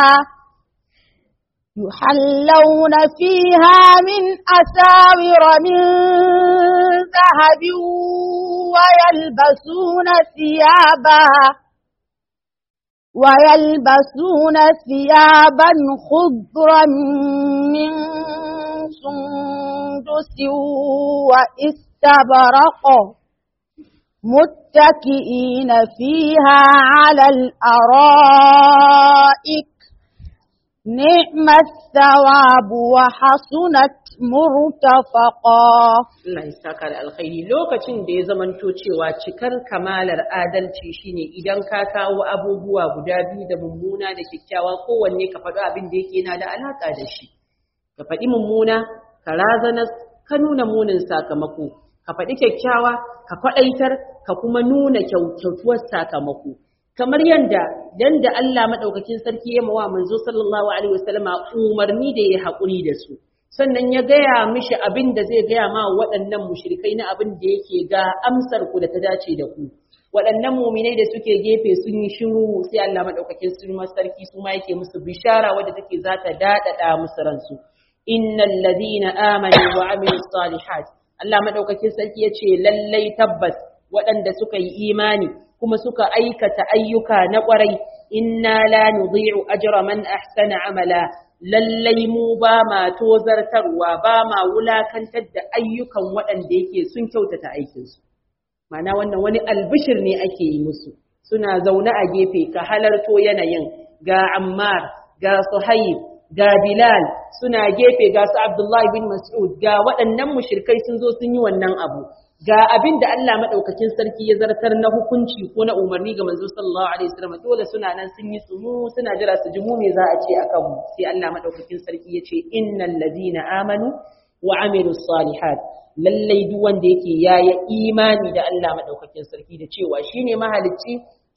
يحلون فيها من أساور من ذهب ويلبسون ثيابا ويلبسون ثيابا خضرا من سندس واستبرق متكئين فيها على الأرائك نعم الثواب وحسنت مرتفقا Allah ya saka da alkhairi lokacin da ya zamanto cewa cikar kamalar adalci shine idan ka kawo abubuwa guda biyu da mummuna da kyakkyawa kowanne ka faɗi abin da yake yana da alaka da shi ka faɗi mummuna ka razana ka nuna munin sakamako ka faɗi kyakkyawa ka kwaɗaitar ka kuma nuna kyautuwar sakamako kamar yanda dan da Allah madaukakin sarki ya mawa manzo sallallahu alaihi wasallama umarni da ya haƙuri da su sannan ya gaya mishi abin da zai gaya ma waɗannan mushrikai na abin da yake ga amsar ku da ta dace da ku waɗannan muminai da suke gefe sun yi shiru sai Allah madaukakin sarki su ma yake musu bishara wadda take za ta daɗaɗa musu ransu innal ladina amanu wa amilus salihat Allah madaukakin sarki yace lallai tabbas waɗanda suka yi imani kuma suka aikata ayyuka na ƙwarai inna la nudhi'u ajra man ahsana amala lallai mu ba ma tozartarwa ba ma wulakantar da ayyukan waɗanda yake sun kyautata aikinsu mana wannan wani albishir ne ake yi musu suna zaune a gefe ka halarto yanayin ga ammar ga suhaib ga bilal suna gefe ga su abdullahi bin mas'ud ga waɗannan mushrikai sun zo sun yi wannan abu ga abin da Allah madaukakin sarki ya zartar na hukunci ko na umarni ga manzo sallallahu alaihi wasallam dole suna nan sun yi tsumu suna jira su ji mu me za a ce akan mu sai Allah madaukakin sarki ya ce innal ladina amanu wa amilus salihat lallai duk wanda yake yayi imani da Allah madaukakin sarki da cewa shine mahalicci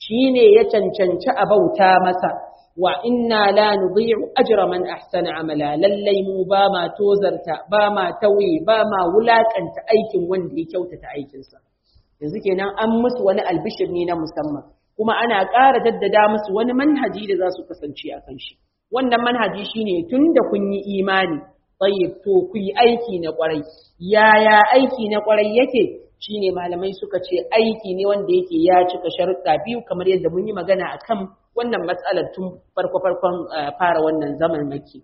shine ya cancanci a bauta masa wa inna la nudhi'u ajra man ahsana amala lallai mu ba ma tozarta ba ma tauye ba ma wulakanta aikin wanda ya kyautata aikinsa yanzu kenan an musu wani albishir ne na musamman kuma ana ƙara daddada musu wani manhaji da za su kasance a kan shi wannan manhaji shine tun da kun yi imani tsayyib to ku yi aiki na ƙwarai yaya aiki na ƙwarai yake shine malamai suka ce aiki ne wanda yake ya cika sharuɗa biyu kamar yadda mun yi magana akan wannan matsalar tun farko farkon fara wannan zaman maki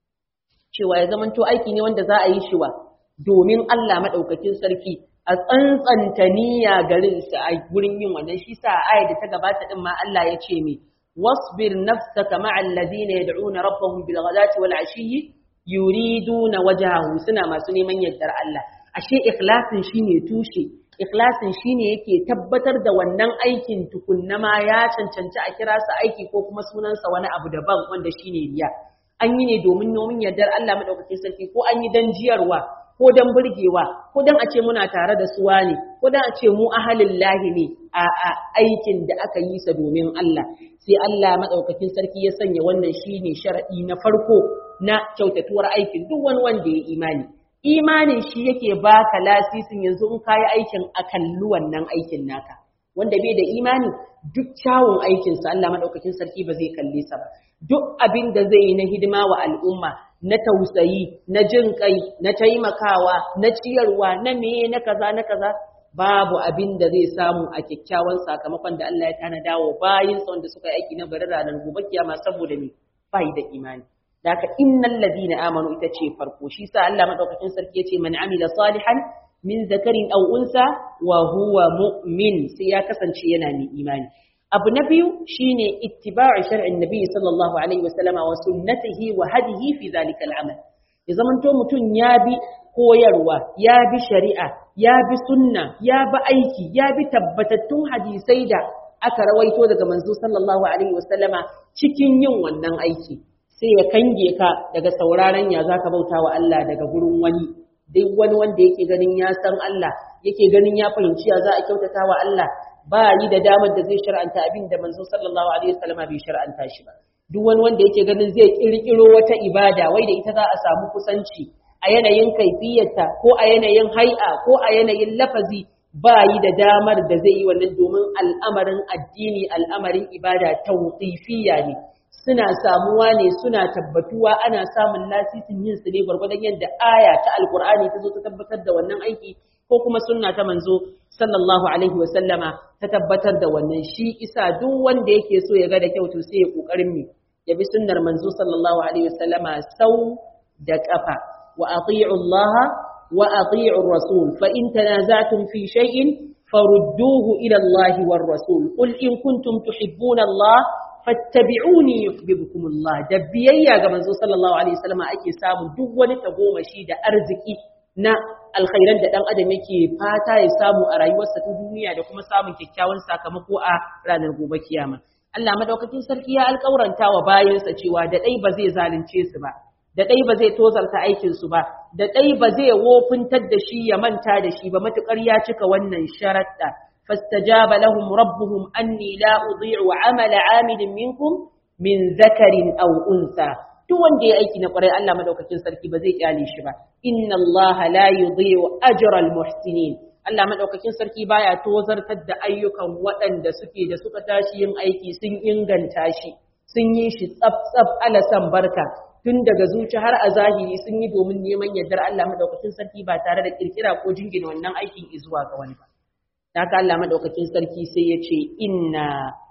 cewa ya zamanto aiki ne wanda za a yi shi wa domin Allah madaukakin sarki a tsantsanta niyya garin sa a gurin yin wannan shi sa ayat da ta gabata din ma Allah ya ce me wasbir nafsaka ma'al ladina yad'una rabbahum bil ghadati wal ashiyyi yuriduna wajhahu suna masu neman yardar Allah ashe ikhlasin shine tushe ikhlasin shine yake tabbatar da wannan aikin tukunna ma ya cancanci a kira sa aiki ko kuma sunansa wani abu daban wanda shine riya an yi ne domin nomin yardar Allah madaukakin sarki ko an yi dan jiyarwa ko dan burgewa ko dan a ce muna tare da suwa ne ko dan a ce mu ahalin lahi ne a aikin da aka yi sa domin Allah sai Allah madaukakin sarki ya sanya wannan shine sharadi na farko na kyautatuwar aikin duk wani wanda ya imani imanin shi yake baka lasisin yanzu in kayi aikin a kalli wannan aikin naka wanda bai da imani duk kyawun aikinsa Allah madaukakin sarki ba zai kalle sa ba duk abin da zai yi na hidima wa al'umma na tausayi na jin kai na taimakawa na ciyarwa na meye na kaza na kaza babu abin da zai samu a kyakkyawan sakamakon da Allah ya tanada wa bayin sa wanda suka yi aiki na bari ranar gobe kiyama saboda me bai da imani Daka innal ladina amanu ita ce farko shi sa Allah madaukakin sarki yace man amila salihan min zakarin aw unsa wa huwa mu'min sai ya kasance yana mai imani abu na biyu shine ittiba'u shar'in nabi sallallahu alaihi wasallama wa sunnatihi wa hadihi fi zalika al'amal ya zamanto mutum ya bi koyarwa ya bi shari'a ya bi sunna ya bi aiki ya bi tabbatattun hadisai da aka rawaito daga manzo sallallahu alaihi wasallama cikin yin wannan aiki sai ya kange ka daga sauraron ya zaka bauta wa Allah daga gurin wani duk wani wanda yake ganin ya san Allah yake ganin ya fahimci ya za a kyautata wa Allah ba yi da damar da zai shar'anta abin da manzo sallallahu alaihi wasallam bai shar'anta shi ba duk wani wanda yake ganin zai kirkiro wata ibada wai da ita za a samu kusanci a yanayin kaifiyarta ko a yanayin hai'a ko a yanayin lafazi ba yi da damar da zai yi wannan domin al'amarin addini al'amarin ibada tawqifiyya ne suna samuwa ne suna tabbatuwa ana samun lasisin yin su ne gwargwadon yadda aya ta alkur'ani ta zo ta tabbatar da wannan aiki ko kuma sunna ta manzo sallallahu alaihi wa sallama ta tabbatar da wannan shi isa duk wanda yake so ya ga da kyau to sai ya kokarin mi ya bi sunnar manzo sallallahu alaihi wa sallama sau da kafa wa ati'u Allah wa ati'u rasul fa in tanaza'tum fi shay'in farudduhu ila Allah war rasul qul in kuntum tuhibbuna Allah fattabi'uni yuhibbukum Allah da biyayya ga manzo sallallahu alaihi wasallam ake samu duk wani tagomashi da arziki na alkhairan da dan adam yake fata ya samu a rayuwarsa ta duniya da kuma samun kyakkyawan sakamako a ranar gobe kiyama Allah madaukakin sarki ya alƙauranta wa bayansa cewa da dai ba zai zalunce su ba da dai ba zai tozarta aikin su ba da dai ba zai wofintar da shi ya manta da shi ba matukar ya cika wannan sharaɗa فاستجاب لهم ربهم أني لا أضيع عمل عامل منكم من ذكر أو أنثى duk wanda ya aiki na kwarai Allah madaukakin sarki ba zai kyale shi ba inna Allah la yudhi'u ajra al-muhsinin Allah madaukakin sarki baya tozartar da ayyukan waɗanda suke da suka tashi yin aiki sun inganta shi sun yi shi tsaf tsaf ala san barka tun daga zuci har a zahiri sun yi domin neman yardar Allah madaukakin sarki ba tare da kirkira ko jingina wannan aikin izuwa ga wani ba haka Allah madaukakin sarki sai ya ce inna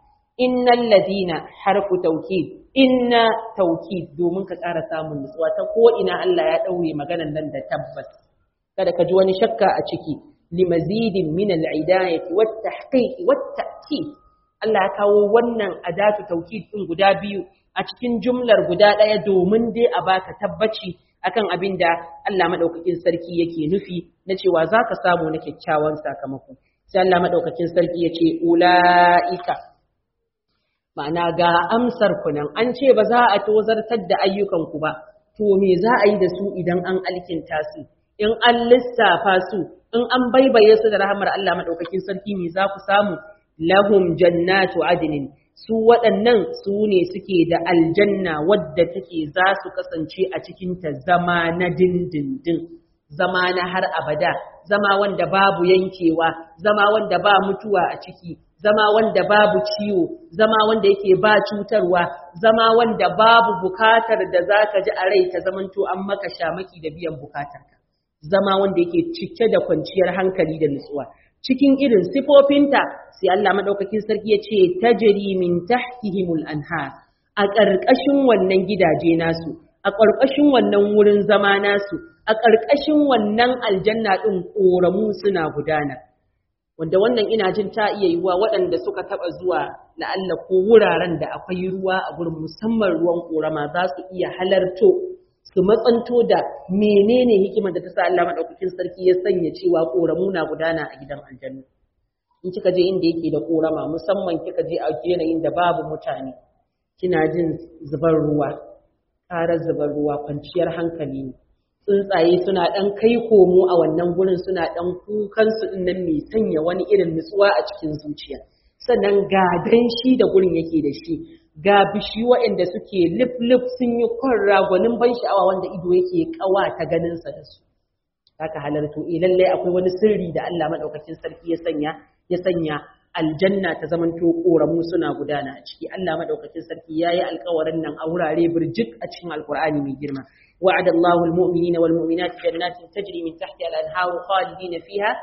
innal ladina harfu tawkid inna tawkid domin ka ƙara samun nutsuwa ta ko ina Allah ya daure maganar nan da tabbas kada ka ji wani shakka a ciki limazidin min al-idayati wat tahqiq wat ta'kid Allah ya kawo wannan adatu tawkid din guda biyu a cikin jumlar guda ɗaya domin dai a baka tabbaci akan abin da Allah madaukakin sarki yake nufi na cewa zaka samu na kyakkyawan sakamako sai Allah madaukakin sarki ya ce ula'ika ma'ana ga amsar ku nan an ce ba za a tozartar da ayyukan ku ba to me za a yi da su idan an alkinta su in an lissafa su in an baibaye su da rahamar Allah madaukakin sarki me za ku samu lahum jannatu adnin su waɗannan su ne suke da aljanna wadda take za su kasance a cikinta zama na dindindin zama na har abada zama wanda babu yankewa zama wanda ba mutuwa a ciki zama wanda babu ciwo zama wanda yake ba cutarwa zama wanda babu bukatar da za ka ji a rai ta zamanto an maka shamaki da biyan bukatarka zama wanda yake cike da kwanciyar hankali da nutsuwa cikin irin sifofinta sai Allah madaukakin sarki ya ce tajri min tahtihimul anhar a ƙarƙashin wannan gidaje nasu a ƙarƙashin wannan wurin zama nasu a ƙarƙashin wannan aljanna ɗin ƙoramu suna gudana wanda wannan ina jin ta iya yiwuwa waɗanda suka taɓa zuwa la'alla ko wuraren da akwai ruwa a gurin musamman ruwan ƙorama za su iya halarto su matsanto da menene hikimar da ta sa Allah madaukakin sarki ya sanya cewa ƙoramu na gudana a gidan aljanna in kika je inda yake da ƙorama musamman kika je a yanayin da babu mutane kina jin zubar ruwa ƙarar zubar ruwa kwanciyar hankali ne tsuntsaye suna ɗan kai komo a wannan gurin suna ɗan kukansu ɗin nan mai sanya wani irin nutsuwa a cikin zuciya sannan ga danshi da gurin yake da shi ga bishi waɗanda suke lif-lif sun yi kwan ragonin ban sha'awa wanda ido yake ƙawa ta ganinsa da su haka halarto eh lallai akwai wani sirri da Allah madaukakin sarki ya sanya ya sanya aljanna ta zamanto ƙoramu suna gudana a ciki Allah madaukakin sarki yayi alƙawarin nan a wurare birjik a cikin alƙur'ani mai girma وعد الله المؤمنين والمؤمنات جنات تجري من تحتها الأنهار خالدين فيها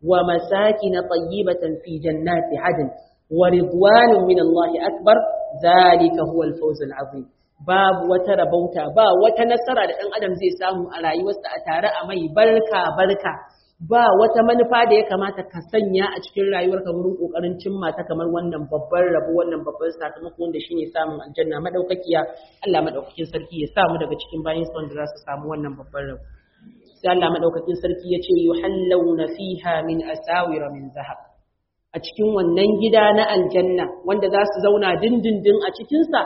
ومساكن طيبة في جنات عدن ورضوان من الله أكبر ذلك هو الفوز العظيم باب وتربوتا با وتنسر لأن أدم زي سامو على يوسع تارى أمي بركة بركة ba wata manufa da ya kamata ka sanya a cikin rayuwarka wurin kokarin cimma ta kamar wannan babban rabo wannan babban sakamako wanda shine samun aljanna madaukakiya Allah madaukakin sarki ya samu daga cikin bayin sa wanda za su samu wannan babban rabo sai Allah madaukakin sarki ya ce yuhallawna fiha min asawira min zahab a cikin wannan gida na aljanna wanda za su zauna dindindin a cikin sa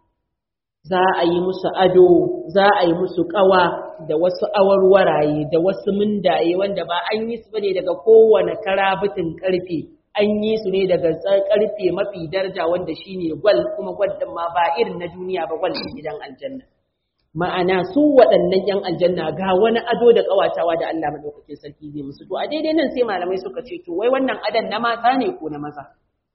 za a yi musu ado za a yi musu kawa da wasu awarwaraye da wasu mundaye wanda ba an yi su bane daga kowane karabitin karfe an yi su ne daga karfe mafi daraja wanda shine gwal kuma gwal din ma ba irin na duniya ba gwal din gidan aljanna ma'ana su waɗannan yan aljanna ga wani ado da kawatawa da Allah madaukakin sarki zai musu to a daidai nan sai malamai suka ce to wai wannan adan na mata ne ko na maza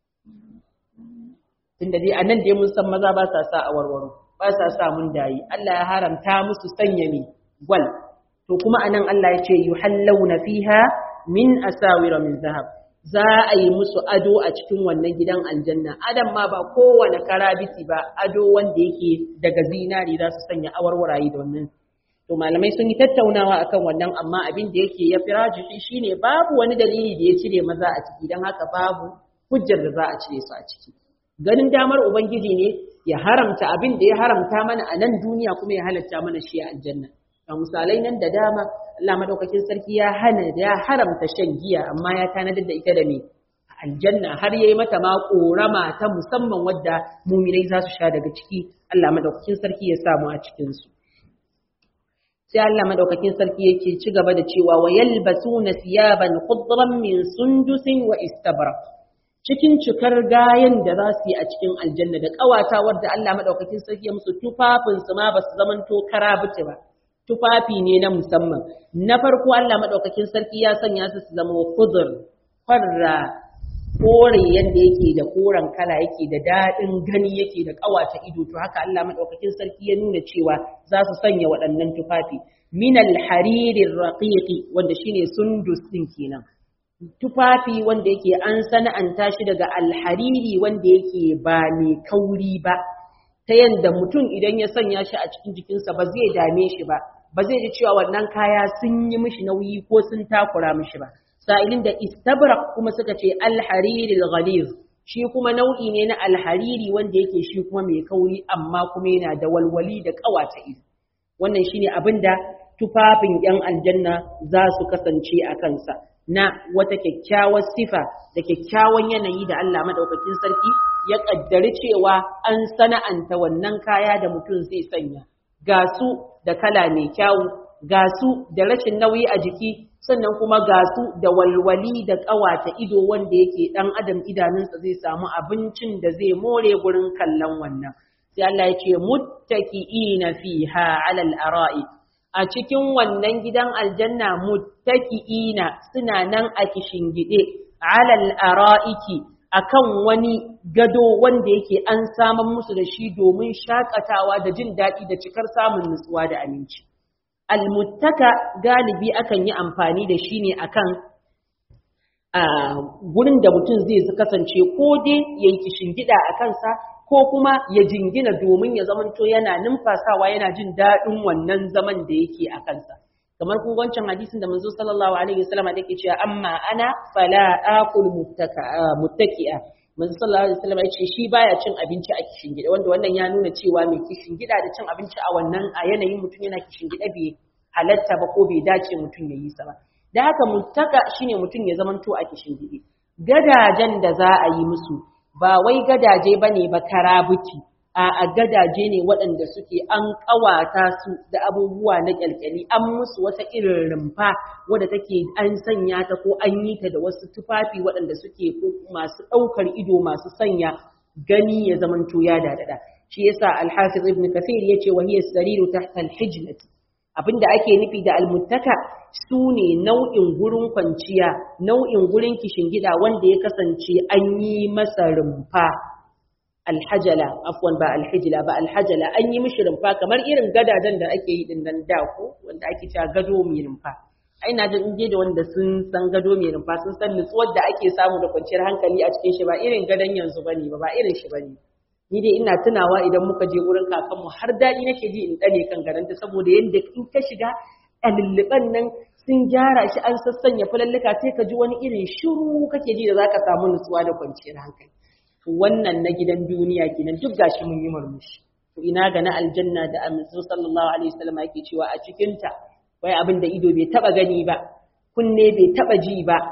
tunda dai anan dai mun san maza ba sa sa awarwaro ba sa sa mun dayi Allah ya haramta musu sanya mi gwal to kuma anan Allah ya ce yuhallawna fiha min asawira min zahab za a yi musu ado a cikin wannan gidan aljanna adam ma ba kowane karabiti ba ado wanda yake daga zinari za su sanya awarwaraye da wannan to malamai sun yi tattaunawa akan wannan amma abin da yake ya firaji shine babu wani dalili da ya cire maza a ciki don haka babu hujjar da za a cire su a ciki ganin damar ubangiji ne ya haramta abin da ya haramta mana a nan duniya kuma ya halatta mana shi a aljanna ga misalai nan da dama Allah madaukakin sarki ya hana ya haramta shan giya amma ya tanadar da ita da me aljanna har yayi mata ma korama ta musamman wadda muminai za su sha daga ciki Allah madaukakin sarki ya samu a cikin su sai Allah madaukakin sarki yake ci gaba da cewa wa yalbasuna siyaban khudran min sundusin wa istabrak cikin cikar gayan da za su yi a cikin aljanna da ƙawatawar da Allah maɗaukakin sarki ya musu tufafinsu ma ba su zamanto karabuce ba tufafi ne na musamman na farko Allah maɗaukakin sarki ya sanya su su zama kudur farra kore yadda yake da koren kala yake da daɗin gani yake da ƙawata ido to haka Allah maɗaukakin sarki ya nuna cewa za su sanya waɗannan tufafi min al-haririr raqiqi wanda shine sundus din kenan tufafi wanda yake an sana'anta shi daga alhariri wanda yake ba mai kauri ba ta yadda mutum idan ya sanya shi a cikin jikinsa ba zai dame shi ba ba zai ji cewa wannan kaya sun yi mishi nauyi ko sun takura mishi ba sa'ilin da istabrak kuma suka ce alhariri ghaliz shi kuma nau'i ne na alhariri wanda yake shi kuma mai kauri amma kuma yana da walwali da kawata ido wannan shine abin da tufafin yan aljanna za su kasance a kansa na wata kyakkyawar sifa da kyakkyawan yanayi da Allah madaukakin sarki ya kaddari cewa an sana'anta wannan kaya da mutum zai sanya ga su da kala mai kyawu ga su da rashin nauyi a jiki sannan kuma ga su da walwali da ƙawata ido wanda yake ɗan adam idanunsa zai samu abincin da zai more gurin kallon wannan sai Allah ya ce muttaki'ina fiha 'alal ara'i a cikin wannan gidan aljanna muttaki'ina suna nan a kishingide 'alal ara'iki akan wani gado wanda yake an saman musu da shi domin shakatawa da jin daɗi da cikar samun nutsuwa da aminci almuttaka galibi akan yi amfani da shi ne akan a gurin da mutum zai kasance ko dai ya yi kishingida a kansa ko kuma ya jingina domin ya zamanto yana numfasawa yana jin daɗin wannan zaman da yake a kansa kamar kun wancan hadisin da manzo sallallahu alaihi wasallam da yake cewa amma ana fala aqul muttaka muttaki'a manzo sallallahu alaihi wasallam ya ce shi baya cin abinci a kishingida wanda wannan ya nuna cewa mai kishingida da cin abinci a wannan a yanayin mutum yana kishingida bai halatta ba ko bai dace mutum ya yi sa ba da haka muttaka shine mutum ya zamanto a kishingide gadajen da za a yi musu ba wai gadaje bane ba karabuci a gadaje ne waɗanda suke an ƙawata su da abubuwa na ƙyalƙyali an musu wata irin rumfa wadda take an sanya ta ko an yi ta da wasu tufafi waɗanda suke masu ɗaukar ido masu sanya gani ya zamanto ya dadada shi yasa al-hafiz ibn kathir yace wa hiya sariru tahta al-hijnati abinda ake nufi da almuttaka su ne nau'in gurin kwanciya nau'in gurin gida wanda ya kasance an yi masa rumfa alhajala afwan ba alhijila ba alhajala an yi mishi rumfa kamar irin gadajen da ake yi din nan da ko wanda ake cewa gado mai rumfa ai na jin je da wanda sun san gado mai rumfa sun san nutsuwar da ake samu da kwanciyar hankali a cikin shi ba irin gadon yanzu bane ba ba irin shi bane ni dai ina tunawa idan muka je wurin kakanmu har daɗi nake ji in ɗane kan garanta saboda yadda in ka shiga a lulluɓan nan sun gyara shi an sassanya fulalluka sai ka ji wani irin shiru kake ji da zaka samu nutsuwa da kwanciyar hankali to wannan na gidan duniya kenan duk gashi mun yi murmushi to ina ga na aljanna da annabi sallallahu alaihi wasallam yake cewa a cikin ta wai abin da ido bai taba gani ba kunne bai taba ji ba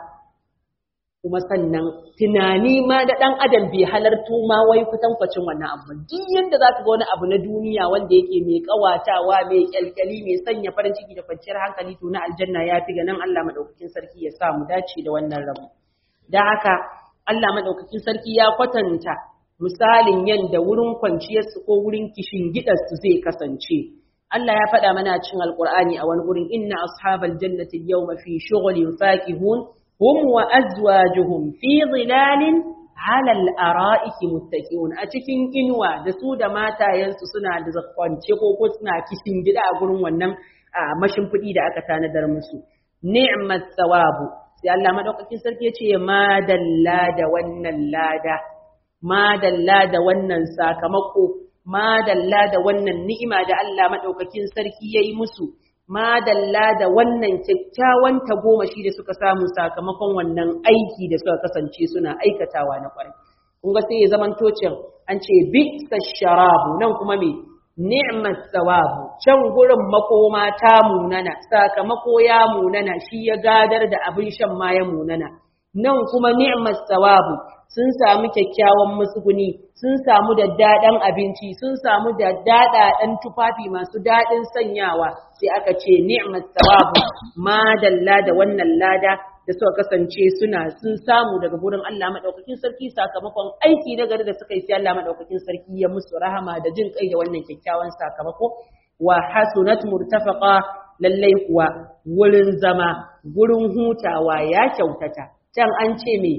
kuma sannan tunani ma da ɗan adam bai halarto ma wai kutankwacin wannan abu duk yanda za ka ga wani abu na duniya wanda yake mai ƙawatawa mai ƙyalƙyali mai sanya farin ciki da kwanciyar hankali to na aljanna ya fi ganin Allah madaukakin sarki ya sa mu dace da wannan rabu da haka Allah madaukakin sarki ya kwatanta misalin yanda wurin kwanciyarsu ko wurin kishin gidansu zai kasance Allah ya faɗa mana cikin Alƙur'ani a wani gurin inna ashabal jannati al-yawma fi shughulin fakihun هم وأزواجهم في ظلال على الأرائك متكئون أتكين إنوا دسو da matayensu suna da zakwance ko ko suna kishin gida a gurin wannan mashimfiɗi da aka tanadar musu ni'mat thawabu sai Allah madaukakin sarki ya ce madalla da wannan lada madalla da wannan sakamako madalla da wannan ni'ima da Allah madaukakin sarki yayi musu madalla da wannan kyakkyawan tagomashi da suka samu sakamakon wannan aiki da suka kasance suna aikatawa na kwarai kun ga sai ya zaman tocin an ce bi sharabu nan kuma me ni'mat thawabu can gurin makoma ta munana sakamako ya munana shi ya gadar da abin shan ma ya munana nan kuma ni'mat thawabu sun samu kyakkyawan musguni sun samu da daɗin abinci sun samu da daɗaɗen tufafi masu daɗin sanyawa sai aka ce ni'mat thawabu ma dalla da wannan lada da suka kasance suna sun samu daga gurin Allah madaukakin sarki sakamakon aiki na gari da suka yi sai Allah madaukakin sarki ya musu rahama da jin kai da wannan kyakkyawan sakamako wa hasunat murtafaqa lallai kuwa wurin zama gurin hutawa ya kyautata can an ce me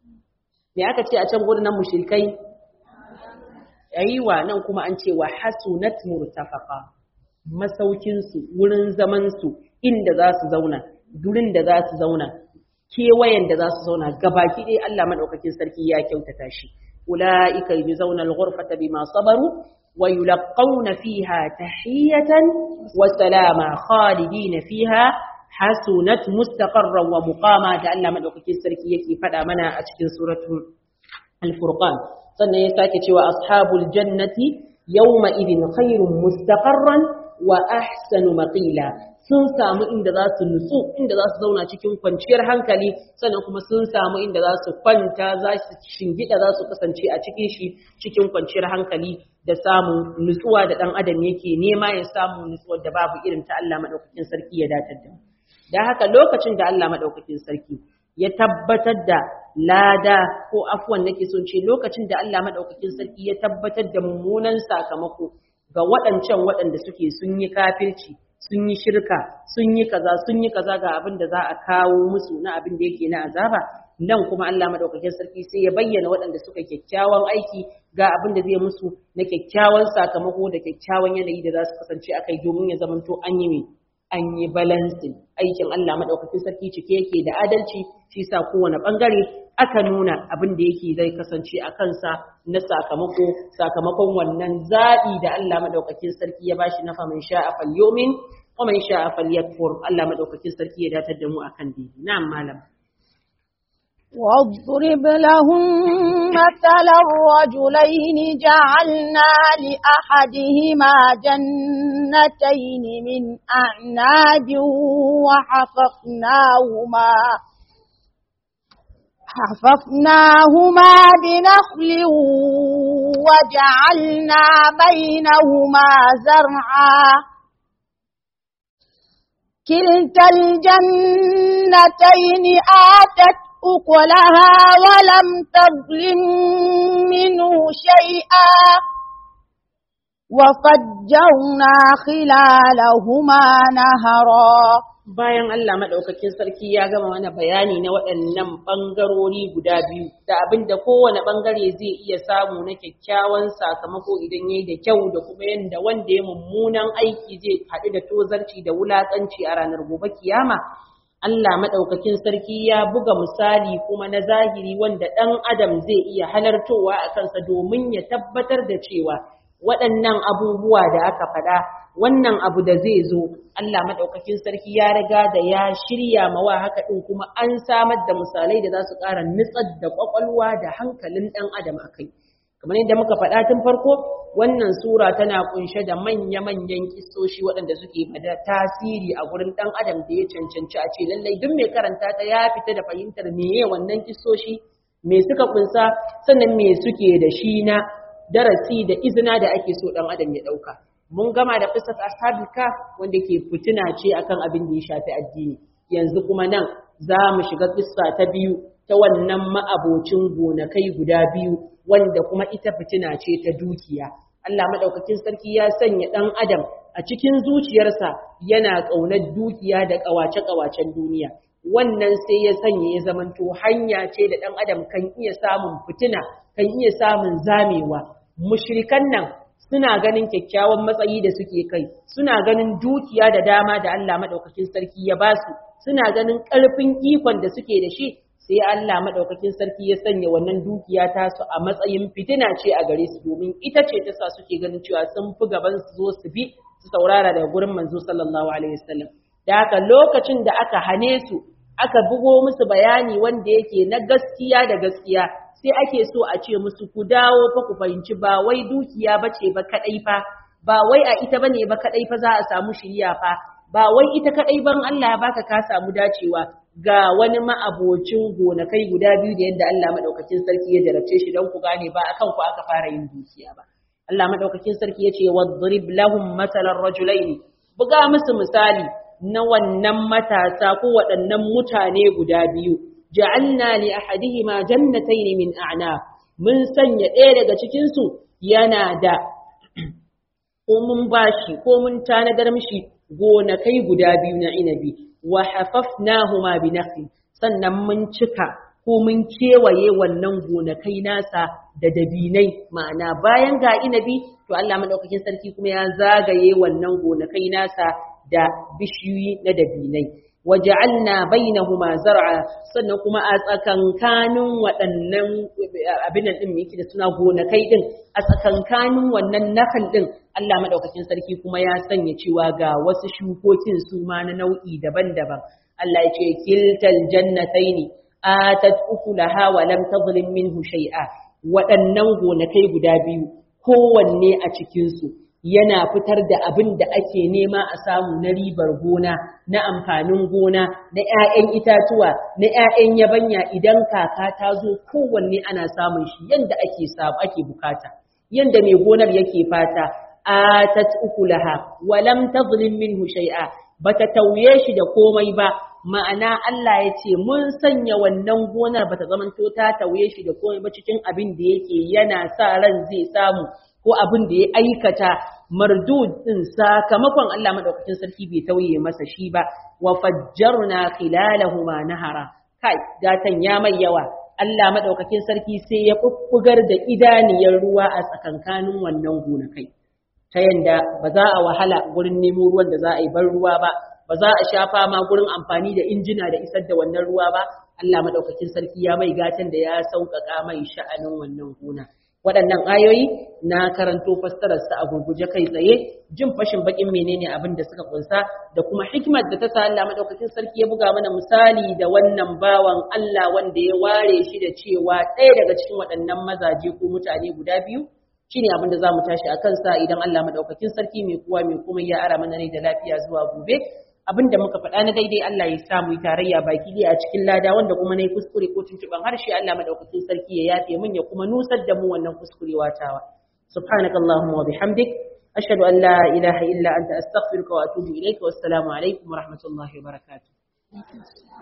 me aka ce a can gurin nan mushrikai aiwa nan kuma an ce wa hasunat murtafaqa masaukin su wurin zaman su inda za su zauna gurin da za su zauna kewayen da za su zauna gabaki dai Allah madaukakin sarki ya kyautata shi ulaika yuzawna al-ghurfata bima sabaru wa yulqawna fiha tahiyatan wa salama khalidina fiha hasunat mustaqarran wa muqama da Allah madaukakin sarki yake faɗa mana a cikin suratul al-furqan sannan ya sake cewa ashabul jannati yawma idin khairun mustaqarran wa ahsanu maqila sun samu inda za su nutsu inda za su zauna cikin kwanciyar hankali sannan kuma sun samu inda za su kwanta za su shingida za su kasance a cikin shi cikin kwanciyar hankali da samun nutsuwa da dan adam yake nema ya samu nutsuwar da babu irin ta Allah madaukakin sarki ya datar da da haka lokacin da Allah madaukakin sarki ya tabbatar da lada ko afwan nake son ce lokacin da Allah madaukakin sarki ya tabbatar da mummunan sakamako ga waɗancan waɗanda suke sun yi kafirci sun yi shirka sun yi kaza sun yi kaza ga abin da za a kawo musu na abin da yake na azaba nan kuma Allah madaukakin sarki sai ya bayyana waɗanda suka kyakkyawan aiki ga abin da zai musu na kyakkyawan sakamako da kyakkyawan yanayi da za su kasance akai domin ya zamanto an yi mai an yi balancing aikin Allah madaukakin sarki cike yake da adalci shi sa kowane bangare aka nuna abin da yake zai kasance a kansa na sakamako sakamakon wannan zaɓi da Allah madaukakin sarki ya bashi na faman sha'a falyomin wa man sha'a falyakfur Allah madaukakin sarki ya datar da mu akan dini na'am malam واضرب لهم مثل الرجلين جعلنا لأحدهما جنتين من أعناب وحففناهما حففناهما بنخل وجعلنا بينهما زرعا كلتا الجنتين آتت أكلها ولم تظلم منه شيئا وفجرنا خلالهما نهرا bayan Allah madaukakin sarki ya gama mana bayani na waɗannan ɓangarori guda biyu da abin da kowane ɓangare zai iya samu na kyakkyawan sakamako idan yayi da kyau da kuma yadda wanda ya mummunan aiki zai haɗu da tozarci da wulaƙanci a ranar gobe kiyama Allah maɗaukakin sarki ya buga misali kuma na zahiri wanda ɗan adam zai iya halartowa a kansa domin ya tabbatar da cewa waɗannan abubuwa da aka faɗa wannan abu da zai zo Allah maɗaukakin sarki ya riga da ya shirya mawa haka ɗin kuma an samar da misalai da za su ƙara nutsar da ƙwaƙwalwa da hankalin ɗan adam a kai kamar yadda muka faɗa tun farko wannan sura tana kunshe da manya-manyan kisoshi waɗanda suke da tasiri a gurin ɗan adam da ya cancanci a ce lallai duk mai karanta ta ya fita da fahimtar meye wannan kisoshi me suka kunsa sannan me suke da shi na darasi da izina da ake so ɗan adam ya ɗauka mun gama da qissat ashabul kaf wanda ke fitina ce akan abin da ya shafi addini yanzu kuma nan za mu shiga kissa ta biyu ta wannan ma'abocin gonakai guda biyu wanda kuma ita fitina ce ta dukiya Allah madaukakin sarki ya sanya dan adam a cikin zuciyarsa yana ƙaunar dukiya da ƙawace-ƙawacen duniya wannan sai ya sanya ya zamanto hanya ce da dan adam kan iya samun fitina kan iya samun zamewa mushrikan nan suna ganin kyakkyawan matsayi da suke kai suna ganin dukiya da dama da Allah madaukakin sarki ya basu suna ganin ƙarfin ikon da suke da shi sai Allah madaukakin sarki ya sanya wannan dukiya ta su a matsayin fitina ce a gare su domin ita ce ta sa suke ganin cewa sun fi gaban su zo su bi su saurara daga gurin manzo sallallahu alaihi wasallam da haka lokacin da aka hane su aka bugo musu bayani wanda yake na gaskiya da gaskiya sai ake so a ce musu ku dawo fa ku fahimci ba wai dukiya bace ba kadai fa ba wai a ita bane ba kadai fa za a samu shiriya fa ba wai ita kadai ban Allah ya baka ka samu dacewa ga wani ma'abocin gonakai guda biyu da yadda Allah madaukakin sarki ya jarabce shi don ku gane ba akan ku aka fara yin dukiya ba Allah madaukakin sarki yace wadrib lahum matalan rajulain buga musu misali na wannan matasa ko waɗannan mutane guda biyu ja'alna li ahadihima jannatayn min a'nab mun sanya ɗaya daga cikin su yana da ko mun bashi ko mun tanadar mishi gonakai guda biyu na inabi wa hafafnahuma bi nakhli sannan mun cika ko mun kewaye wannan gonakai nasa da dabinai ma'ana bayan ga inabi to Allah madaukakin sarki kuma ya zagaye wannan gonakai nasa da bishiyoyi na dabinai waja'alna bainahuma zar'a sannan kuma a tsakankanin waɗannan abin nan din yake da suna gonakai din a tsakankanin wannan nakal din Allah madaukakin sarki kuma ya sanya cewa ga wasu shukokin su ma na nau'i daban-daban Allah ya ce kiltal jannataini atat ukulaha wa lam tadhlim minhu shay'a waɗannan gonakai guda biyu kowanne a cikin su yana fitar da abin da ake nema a samu na ribar gona na amfanin gona na 'ya'yan itatuwa na 'ya'yan yabanya idan kaka ta zo kowanne ana samun shi yanda ake samu ake bukata yanda mai gonar yake fata atat ukulaha wa lam tadhlim minhu shay'a bata tauye shi da komai ba ma'ana Allah ya ce mun sanya wannan gonar bata zamanto ta tauye shi da komai ba cikin abin da yake yana sa ran zai samu ko abin da ya aikata mardud din sakamakon Allah madaukakin sarki bai tauye masa shi ba wa fajjarna khilalahuma nahara kai gatan ya mai yawa Allah madaukakin sarki sai ya bubbugar da idaniyar ruwa a tsakankanin wannan gonakai ta yanda ba za a wahala gurin nemo ruwan da za a yi bar ruwa ba ba za a sha fama gurin amfani da injina da isar da wannan ruwa ba Allah madaukakin sarki ya mai gatan da ya sauƙaƙa mai sha'anin wannan gona waɗannan ayoyi na karanto fassararsa a gurguje kai tsaye jin fashin bakin menene abin da suka kunsa da kuma hikimar da ta sa Allah madaukakin sarki ya buga mana misali da wannan bawan Allah wanda ya ware shi da cewa ɗaya daga cikin waɗannan mazaje ko mutane guda biyu shine abin da zamu tashi a kansa idan Allah madaukakin sarki mai kowa mai kuma ya ara mana rai da lafiya zuwa gobe abin da muka faɗa na daidai Allah ya sa mu yi tarayya baki ɗaya a cikin lada wanda kuma na yi kuskure ko tuntuɓen harshe Allah madaukakin sarki ya yafe min ya kuma nusar da mu wannan kuskurewa tawa subhanaka allahumma wa bihamdik ashhadu an la ilaha illa anta astaghfiruka wa atubu ilayka wassalamu alaikum wa rahmatullahi wa barakatuh